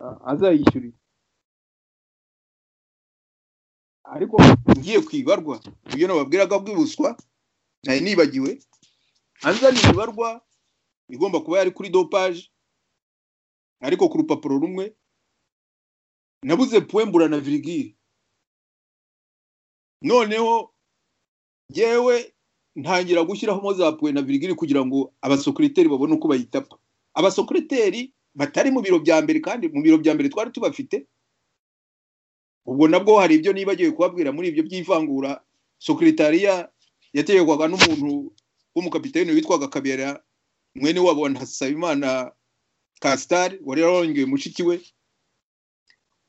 a- azayishyurira ariko ngiye ku ibarwa ibyo nababwiraga bwibuswa nari nibagiwe anzaniye ibarwa igomba kuba yari kuri dopaje ariko ku rupapuro rumwe nabuze puwembura na virigire noneho yewe ntangira gushyiramo za puwe na virigire kugira ngo abasokuriteri babone uko bayitapa abasokuriteri batari mu biro bya mbere kandi mu biro bya mbere twari tubafite ubwo nabwo hari ibyo nibagiwe kubabwira muri ibyo by'ivangura sokuritariya yategekwaga n'umuntu w'umukapiteni witwaga kabera mwene wabo wa ntasabimana kasitari wari yarongeye mushiki we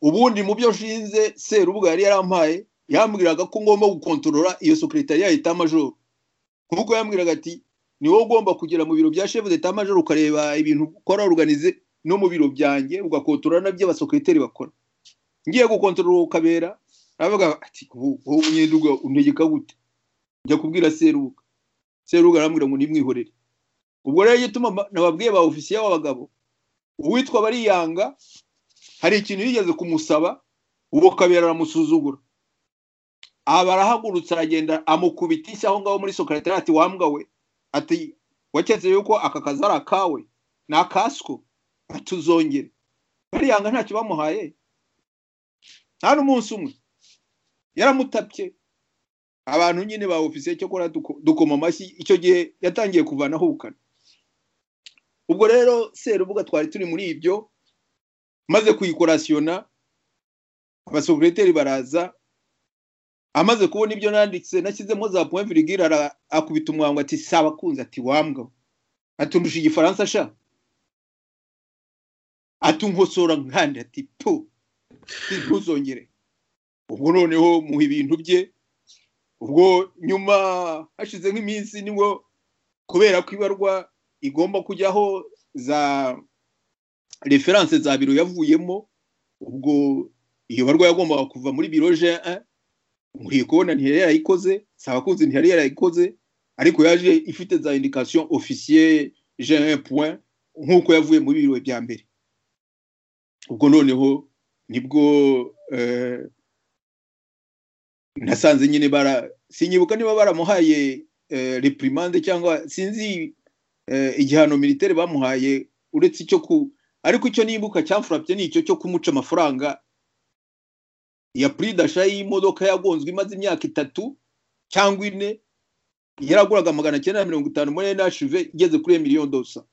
ubundi mu byo nshinze serubuga yari yarampaye yambwiraga ko ngomba gukontorora iyo sekretariya ya leta majoro nk'uko yambwiraga ati ni wowe ugomba kugera mu biro bya chef d'etat major ukareba ibintu ukora organize no mu biro byanjye ugakontorora nabyo abasekreteri bakora ngiye gukontorora uwo kabera aravuga ati wowe wowe umunyeduga untegeka gute njya kubwira serubuga serubuga arambwira ngo nimwihorere ubwo rero gituma mba- nababwiye ba ofisiye b'abagabo uwitwa bariyanga hari ikintu yigeze kumusaba uwo kabera aramusuzugura aba arahagurutse aragenda amukubitishya aho ngaho muri sokaritari ati wambwa we ati waketse yuko aka kazi ari akawe ni akaswo tuzongere bariyanga ntacyo bamuhaye nta n'umunsi umwe yaramutapye abantu nyine ba ofisiye cyo kora dukoma amashyi icyo gihe yatangiye kuvanaho ubukana ubwo rero serubuga twari turi muri ibyo maze kuyikorasiyona abasekreteri baraza amaze kubona ibyo nanditse nashyizemo za point virgule ara- akubita umwango ati saba kunze ati wambwa we." ati ndusha igifaransa sha ati nkosora nkandi ati tu ati, ntuzongere ubwo noneho muha ibintu bye ubwo nyuma hashize nk'iminsi nibwo kubera ko ibarwa igomba kujyaho za referanse za biro yavuyemo ubwo iyo barwayi yagombaga kuva muri biro je nkwiye kubona ntiyari yarayikoze sabakunze ntiyari yarayikoze ariko yaje ifite za indication officier je un point nk'uko yavuye muri biro bya mbere ubwo noneho nibwo eh, nasanze nyine bara sinyibuka niba baramuhaye eh, reprimande cyangwa sinzi eh, igihano militaire bamuhaye uretse icyo ku ariko icyo nibuka cyamfurapye ni icyo cyo kumuca amafaranga ya pridasha y'imodoka yagonzwe imaze imyaka itatu cyangwa ine yaraguraga magana cyenda na mirongo itanu muri nhv igeze kuri miliyoni dosa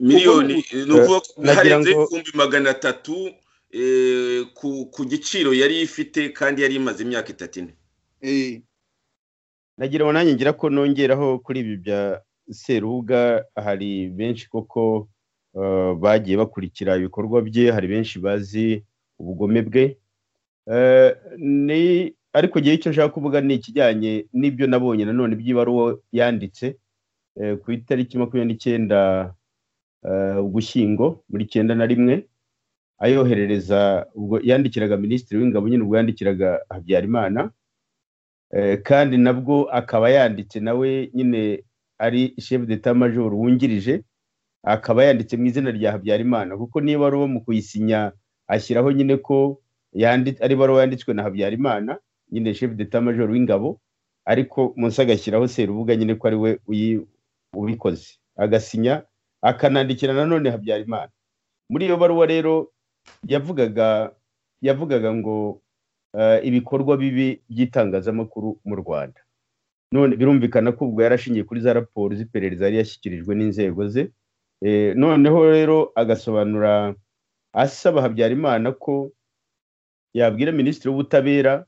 miliyoni ni ukuvuga ko nagira harenze ngo- ibihumbi magana atatu eh, ku- ku giciro yari ifite kandi yari imaze imyaka itatu ine eh, nagira ngo nanjye ngira ko nongeraho kuri ibi bya serubuga hari benshi koko eh, bagiye bakurikira ibikorwa bye hari benshi bazi ubugome bwe Eh, ni ariko igihe icyo nshaka kuvuga ni ikijyanye n'ibyo nabonye nanone by'ibaruwa yanditse eh, ku itariki makumyabiri n'icyenda eh, ugushyingo muri icyenda na rimwe ayoherereza ubwo yandikiraga minisitiri w'ingabo nyine ubwo yandikiraga habyarimana Eh, kandi nabwo akaba yanditse nawe nyine ari chef d'état major wungirije akaba yanditse mu izina rya Habyarimana kuko niba ari mu kuyisinya ashyiraho nyine ko yanditse ari baruwa yanditswe na Habyarimana nyine chef d'état major w'ingabo ariko munsi agashyiraho Serubuga nyine ko ari we uyi- ubikoze agasinya akanandikira nanone Habyarimana muri iyo baruwa rero yavugaga yavugaga ngo eh, ibikorwa bibi by'itangazamakuru mu Rwanda none birumvikana ko ubwo yarashingiye kuri za raporo z'iperereza yari yashyikirijwe n'inzego ze Eh, noneho rero agasobanura asaba Habyarimana ko yabwira minisitiri w'ubutabera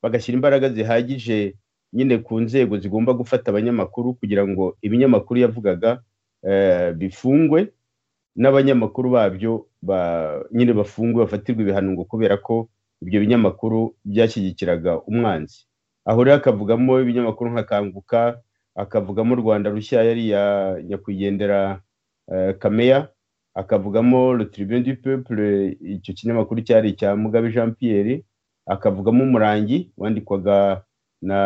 bagashyira imbaraga zihagije nyine ku nzego zigomba gufata abanyamakuru kugira ngo ibinyamakuru yavugaga eh, bifungwe n'abanyamakuru babyo ba- nyine bafungwe bafatirwa ibihano ngo kubera ko ibyo binyamakuru byashyigikiraga umwanzi aho rero akavugamo ibinyamakuru nka kanguka akavugamo rwanda rushya yariya nyakwigendera eh, kameya akavugamo le tribune du peuple icyo kinyamakuru cyari icya mugabe jean pierre akavugamo umurangi wandikwaga na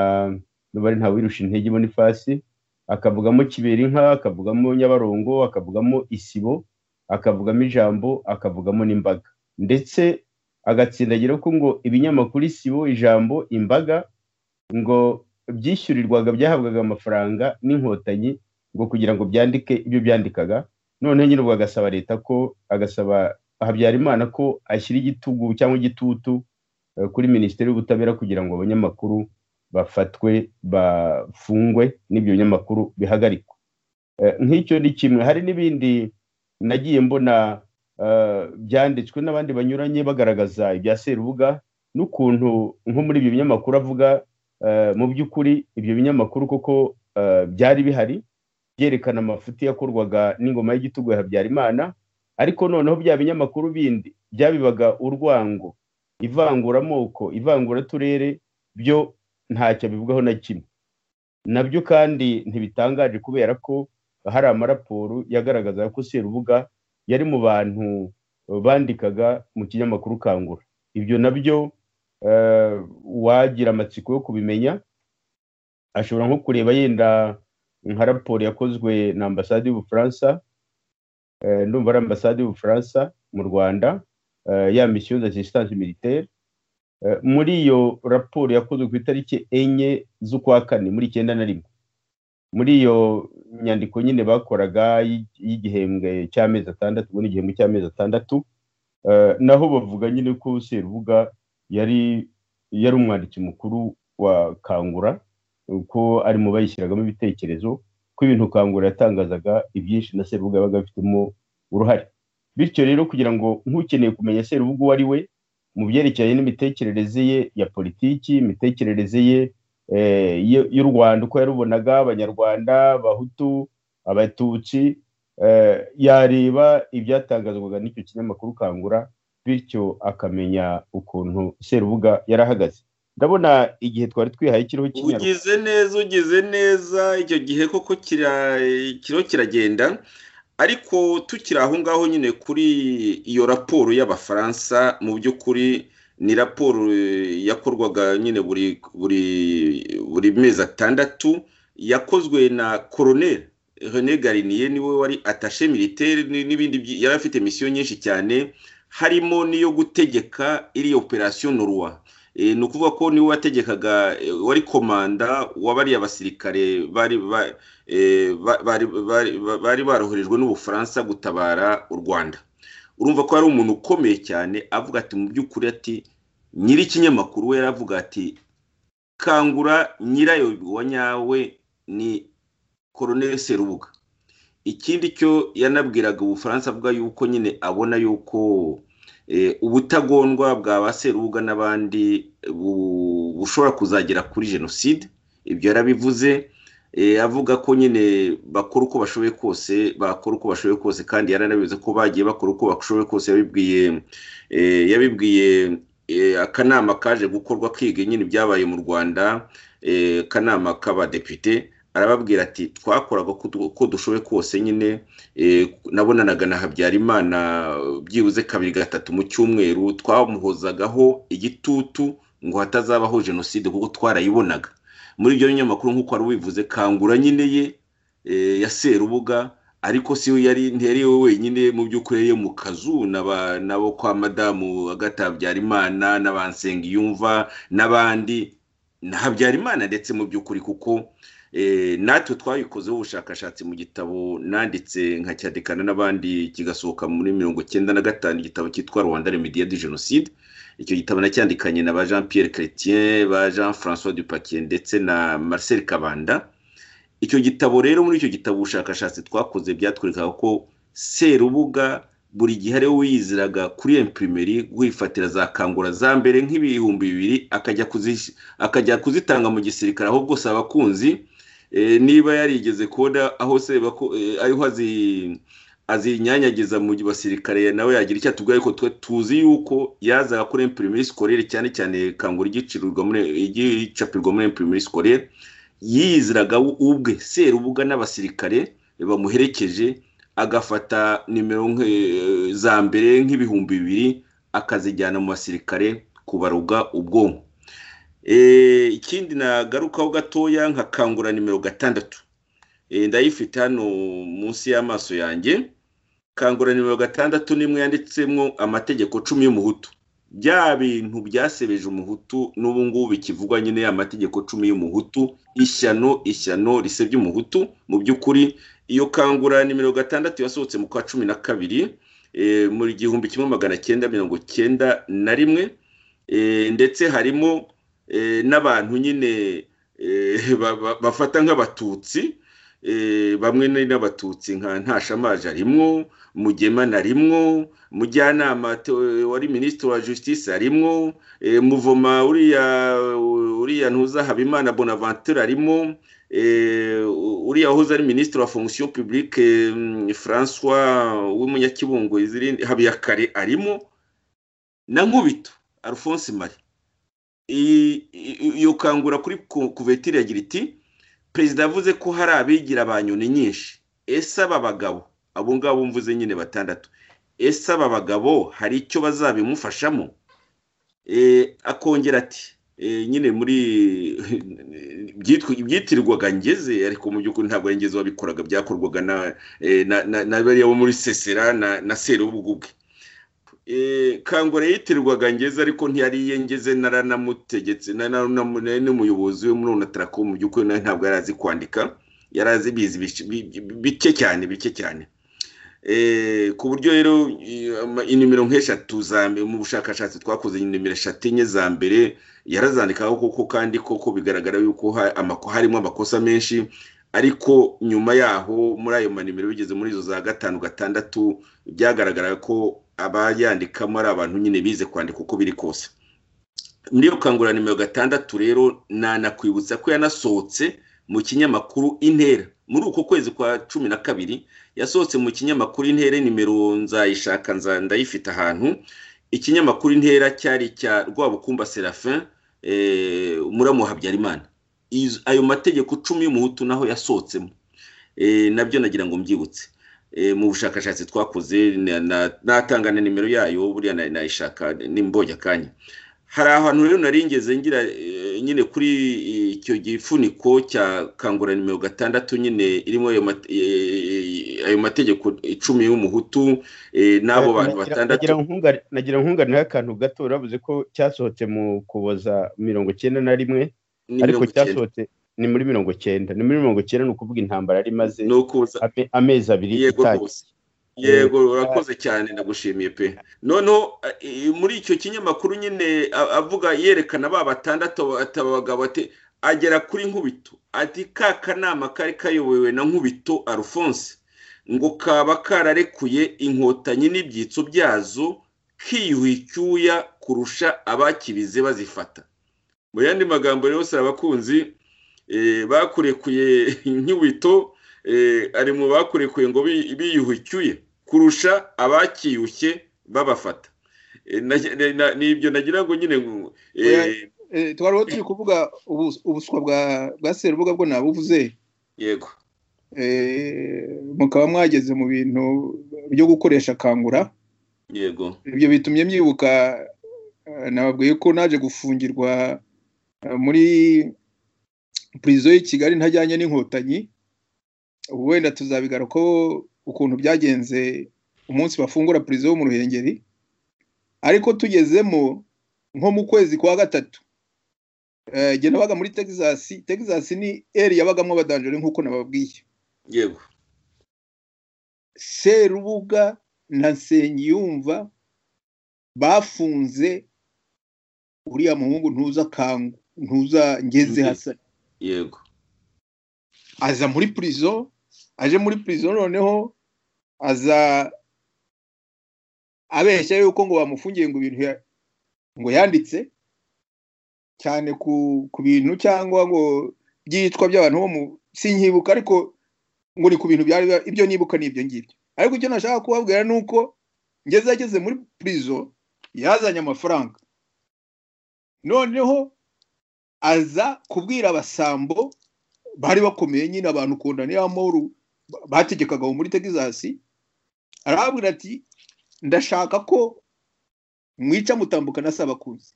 n'ubari ntawirusha intege bonifasi akavugamo kiberinka akavugamo nyabarongo akavugamo isibo akavugamo ijambo akavugamo n'imbaga ndetse agatsindagira ko ngo ibinyamakuru isibo ijambo imbaga ngo byishyurirwaga byahabwaga amafaranga n'inkotanyi ngo kugira ngo byandike ibyo byandikaga noneho nyine ubwo agasaba leta ko agasaba habyarimana ko ashyira igitugu cyangwa igitutu eh, kuri minisiteri y'ubutabera kugira ngo abanyamakuru bafatwe bafungwe n'ibyo binyamakuru bihagarikwe Eh, nk'icyo ni kimwe hari n'ibindi nagiye mbona eh, byanditswe n'abandi banyuranye bagaragaza ibya serubuga n'ukuntu nko muri ibyo binyamakuru avuga eh, mu by'ukuri ibyo binyamakuru koko eh, byari bihari byerekana amafuti yakorwaga n'ingoma y'igitugu ya habyarimana ariko noneho bya binyamakuru bindi byabibaga urwango ivanguramoko ivanguraturere byo ntacyo bivugaho na kimwe nabyo kandi ntibitangaje kubera ko hari amaraporo yagaragazaga ko serubuga yari mu bantu bandikaga mu kinyamakuru kangura ibyo nabyo eh, uwagira amatsiko yo kubimenya ashobora nko kureba yenda nka raporo yakozwe na ambasade y'ubufaransa eh, ndumva ari ambasade y'ubufaransa mu rwanda eh, ya misiyo d'assistance militaire Eh, muri iyo raporo yakozwe ku itariki enye z'ukwa kane muri icyenda na rimwe muri iyo nyandiko nyine bakoraga y'i- y'igihembwe cy'amezi atandatu ubwo ni igihembwe cy'amezi atandatu eh, naho bavuga nyine ko serubuga yari yari umwanditsi mukuru wa kangura ko ari mu bayishyiragamo ibitekerezo ko ibintu kangura yatangazaga ibyinshi na serubuga yabaga abifitemo uruhare bityo rero kugira ngo nk'ukeneye kumenya serubuga uwo ari we mu byerekeranye n'imitekerereze ye ya politiki imitekerereze ye eh, y- y'u Rwanda uko yarubonaga abanyarwanda abahutu abatutsi eh, yareba ibyatangazwaga n'icyo kinyamakuru kangura bityo akamenya ukuntu serubuga yarahagaze ndabona igihe twari twihaye kiriho kinyarwanda ugize neza ugize neza icyo gihe koko kira- kiriho kiragenda ariko tukiri aho ngaho nyine kuri iyo raporo y'abafaransa mu by'ukuri ni raporo eh, yakorwaga nyine buri buri buri mezi atandatu yakozwe na koroneri René Garinier niwe wari attaché militaire ni- n'ibindi byi- yari afite misiyo nyinshi cyane harimo n'iyo gutegeka iriya operasiyo norwa Eh, ni ukuvuga ko niwe wategekaga eh, wari komanda wa bariya basirikare bari ba- eh, ba- bari bari bari baroherejwe n'ubufaransa gutabara u rwanda urumva ko ari umuntu ukomeye cyane avuga ati mu by'ukuri ati nyiri ikinyamakuru we yaravuga ati kangura nyirayo wa nyawe ni koroneli serubuga ikindi cyo yanabwiraga ubufaransa avuga yuko nyine abona yuko eh, ubutagondwa bwa ba serubuga n'abandi bu- bushobora kuzagera kuri jenoside ibyo yarabivuze Eh, avuga ko nyine bakora uko bashoboye kose bakora uko bashoboye kose kandi yaranabivuze ko bagiye bakora uko bashoboye kose yabibwiye eh, yabibwiye eh, akanama kaje gukorwa kiga nyine ibyabaye mu rwanda eh, akanama k'abadepite arababwira ati twakoraga uko du- uko dushoboye kose nyine eh, nabonanaga na habyarimana byibuze kabiri gatatu mu cyumweru twamuhozagaho igitutu ngo hatazabaho jenoside kuko twarayibonaga muri ibyo binyamakuru nk'uko wari ubivuze kangura nyine ye eh, ya serubuga ariko si we yari ntiyari we wenyine mu by'ukuri yari yo mu kazu n'aba- n'abo kwa madamu Agathe Habyarimana n'abansengiyumva n'abandi na Habyarimana ndetse mu by'ukuri kuko eh, natwe twabikozeho ubushakashatsi mu gitabo nanditse nkacyandikana n'abandi kigasohoka muri mirongo cyenda na gatanu igitabo cyitwa rwanda remediya de jenoside icyo gitabo nacyandikanye na ba jean pierre chrétien ba jean françois dupakier ndetse na marcel kabanda icyo gitabo rero muri icyo gitabo ubushakashatsi twakoze byatwerekaga ko serubuga buri gihe ariwe wiyiziraga kuri imprimeri wifatira za kangura za mbere nk'ibihumbi bibiri akajya kuzish- akajya kuzitanga mu gisirikare aho bwose abakunzi eh, niba yarigeze kubona aho se bako- eh, ariho azi azinyanyagiza mu gihe basirikare nawe yagira icyo atubwira ariko twe tuzi yuko yazaga kuri imprimeri scolaire cyane cyane kangura igicirurwa muri igicapirwa muri imprimeri scolaire yiyiziraga ubwe serubuga n'abasirikare bamuherekeje agafata nimero nke- za mbere nk'ibihumbi bibiri akazijyana mu basirikare kubaruga ubwonko Eh, ikindi nagarukaho gatoya nkakangura nimero gatandatu Eh, ndayifite hano munsi y'amaso yanjye kangura nimero gatandatu n'imwe yanditsemo amategeko cumi y'umuhutu bya bintu byasebeje umuhutu n'ubu ngubu bikivugwa nyine ya mategeko cumi y'umuhutu ishyano ishyano risebya umuhutu mu by'ukuri iyo kangura nimero gatandatu yasohotse mu kwa cumi na kabiri eh, mu gihumbi kimwe magana cyenda mirongo cyenda na rimwe Eh, ndetse harimo eh, n'abantu nyine eh, ba- ba- bafata nk'abatutsi eh, bamwe ni n'abatutsi nka ntashamaje arimwo mugema narimwo mujyanama te- wari minisitiri wa justice arimwo eh, muvoma uriya uriya ntuza habimana bonaventure arimo eh, uriya wahoze ari minisitiri wa fonction publique eh, mm, françois w'umunyakibungo izirindi- habiyakare arimo na nkubito alphonse mari I- i- iyo kangura kuri ku- kuvetire yagira iti perezida yavuze ko hari abigira ba nyoni nyinshi ese aba bagabo abo ngabo mvuze nyine batandatu ese aba bagabo hari icyo bazabimufashamo Eh, akongera ati eh, nyine muri byitwa- ibyitirirwaga ngeze ariko mu by'ukuri ntabwo ari ngeze wabikoraga byakorwaga na eh, na- na- na bariya bo muri sesera na na serubugu bwe Eh, kangura yitirwaga ngeze ariko ntiyari iye ngeze naranamutegetse na- na- na- nari n'umuyobozi we muri onatarako mu by'ukuri nawe ntabwo yari azi kwandika yari azi bizi bice- bi- bi- bike cyane bike cyane Eh, ku buryo rero i- ama- inimero nk'eshatu za mbere mu bushakashatsi twakoze inimero eshatu enye za mbere yarazandikaho koko kandi koko bigaragara yuko ha- amako- harimo amakosa menshi ariko nyuma yaho muri ayo manimero bigeze muri izo za gatanu gatandatu byagaragaraga ko abayandikamo ari abantu nyine bize kwandika uko biri kose muri iyo kangura nimero gatandatu rero nanakwibutsa ko yanasohotse mu kinyamakuru intera muri uko kwezi kwa cumi na kabiri yasohotse mu kinyamakuru intera nimero nzayishaka nza- ndayifite ahantu ikinyamakuru intera cyari icya rwabukumba serafin eh, muramu wa habyarimana Izo- ayo mategeko cumi y'umuhutu naho yasohotsemo Eh, nabyo nagira ngo mbyibutse eh, mu bushakashatsi twakoze na- na- natanga na nimero yayo buriya na- nayishaka nimbonye akanya hari ahantu rero nari ngeze ngira eh, nyine kuri eh, icyo gifuniko cya kangura nimero gatandatu nyine irimo ayo mate- eh, ayo mategeko icumi y'umuhutu eh, n'abo bantu Nagira- batandatu nagira nkungane- nagira nkungane akantu gato bavuze ko cyasohotse mu ukuboza mirongo cyenda na rimwe ni ariko mirongo icyenda. cyasohotse ni muri mirongo cyenda ni muri mirongo cyenda ni ukuvuga intambara yari imaze ni ukuza ame- amezi abiri yego itangiye rwose yego urakoze cyane ndagushimiye pe noneho eh, muri icyo kinyamakuru nyine a- avuga yerekana ba batandatu ata abagabo ati agera kuri nkubito ati ka kanama kari kayobowe na nkubito alphonse ngo kaba kararekuye inkotanyi n'ibyitso byazo kiyuha icyuya kurusha abakibize bazifata mu yandi magambo rero si abakunzi eh, bakurekuye inkubito eh, ari mu bakurekuye ngo bi- biyuhe icyuye kurusha abakiyushye babafata Eh, na- na- na- nibyo nagira ngo nyine ngo, eh, Oya. Eh, twari aho turi kuvuga ubus- ubuswa bwa bwa serubuga bwo nabuvuze yego eh, mukaba mwageze mu bintu byo gukoresha kangura yego ibyo bitumye myibuka eh, nababwiye ko naje gufungirwa eh, muri prison y'i kigali ntajyanye n'inkotanyi ubu wenda tuzabigarukaho ukuntu byagenze umunsi bafungura prison yo mu ruhengeri ariko tugezemo nko mu kwezi kwa gatatu eh, jye nabaga muri texas texas ni eri yabagamo abadanjere nk'uko nababwiye yego serubuga na nsengiyumva bafunze uriya muhungu ntuza kangu ntuza ngeze hasa yego aza muri prison aje muri prison noneho aza abeshya yuko ngo bamufungiye ngo ibintu ya- ngo yanditse cyane ku ku bintu cyangwa ngo byicwa by'abantu bo mu sinkibuka ariko ngo ni ku bintu byari bya- ibyo nibuka ni ibyo ngibyo ariko icyo nashaka kubabwira ni uko ngeze ageze muri prison yazanye amafaranga noneho aza kubwira abasambo bari bakomeye nyine abantu ukunda niyo amahoro ba- bategekaga aho muri texas arabwira ati ndashaka ko mwica mutambuka na sabakuzi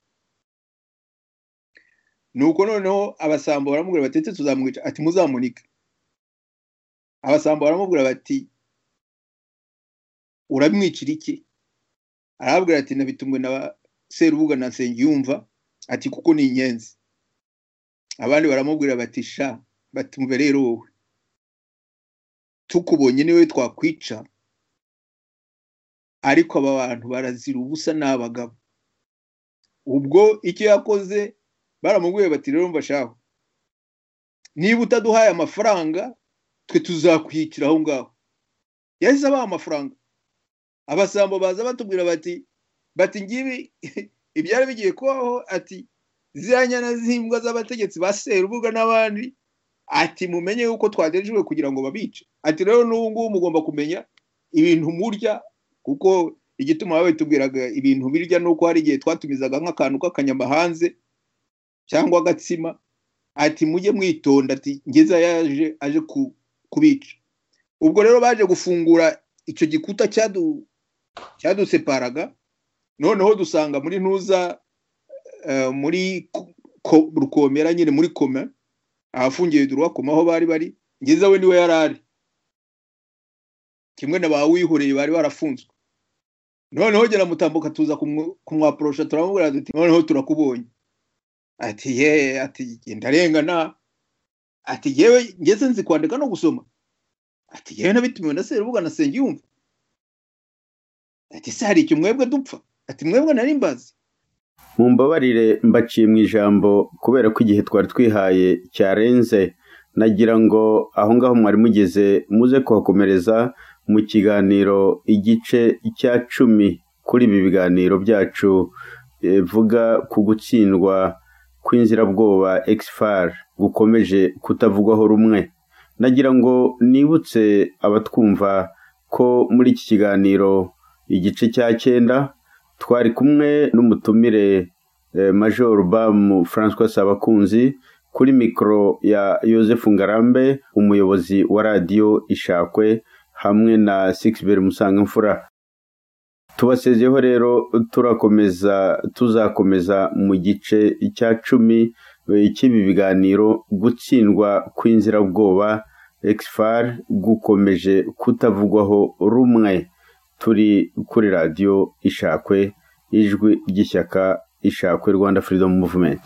nuko noneho abasambo baramubwira bati ese tuzamwica ati muzamunike abasambo baramubwira bati uramwicira iki arabwira ati nabitumwe na serubuga na nsengiyumva ati kuko ni inyenzi abandi baramubwira bati sha bati mbe rero wowe tukubonye niwe twakwica ariko aba bantu barazira ubusa ni abagabo ubwo icyo yakoze baramubwiye bati rero mva shaho niba utaduhaye amafaranga twe tuzakwicira aho ngaho yahise abaha amafaranga abasambo baza batubwira bati bati ngibi ibyari bigiye kubaho ati ziriya nyana z'imbwa z'abategetsi ba serubuga n'abandi ati mumenye yuko twagerejwe kugira ngo babice ati rero n'ubu ngubu mugomba kumenya ibintu murya kuko igituma babitubwiraga ibintu birya ni uko hari igihe twatumizaga nk'akantu k'akanyama hanze cyangwa agatsima ati mujye mwitonda ati ngeze yaje aje ku- kubica ubwo rero baje gufungura icyo gikuta cyadu- cyaduseparaga noneho dusanga muri ntuza eh, muri ko- ko- rukomera nyine muri koma ahafungiye durwakoma aho bari bari ngeze we niwe yari ari kimwe na ba wihoreye bari barafunzwe noneho gera mutambuka tuza kumwo- kumwaporosha turamubwira duti noneho turakubonye ati ye ati "Jye ndarengana ati yewe ngeze nzi kwandika no gusoma ati yewe nabitumiwe na serubuga na sengiyumva ati se hari icyo mwebwe dupfa ati mwebwe nari mbazi mumbabarire mbaciye mu ijambo kubera ko igihe twari twihaye cyarenze nagira ngo aho ngaho mwari mugeze muze kuhakomereza mu kiganiro igice cya cumi kuri ibi biganiro byacu eh, vuga ku gutsindwa kw'inzirabwoba exfar gukomeje kutavugwaho rumwe nagira ngo nibutse abatwumva ko muri iki kiganiro igice cya cyenda twari kumwe n'umutumire eh, Major Bamu François Sabakunzi kuri mikoro ya Joseph Ngarambe umuyobozi wa radiyo Ishakwe hamwe na Sixbert Musangamfura tubasezeho rero turakomeza tuzakomeza mu gice cya cumi eh, cy'ibi biganiro gutsindwa kw'inzirabwoba ekisifari gukomeje kutavugwaho rumwe turi kuri radiyo ishakwe ijwi ry'ishyaka ishakwe rwanda freedom movement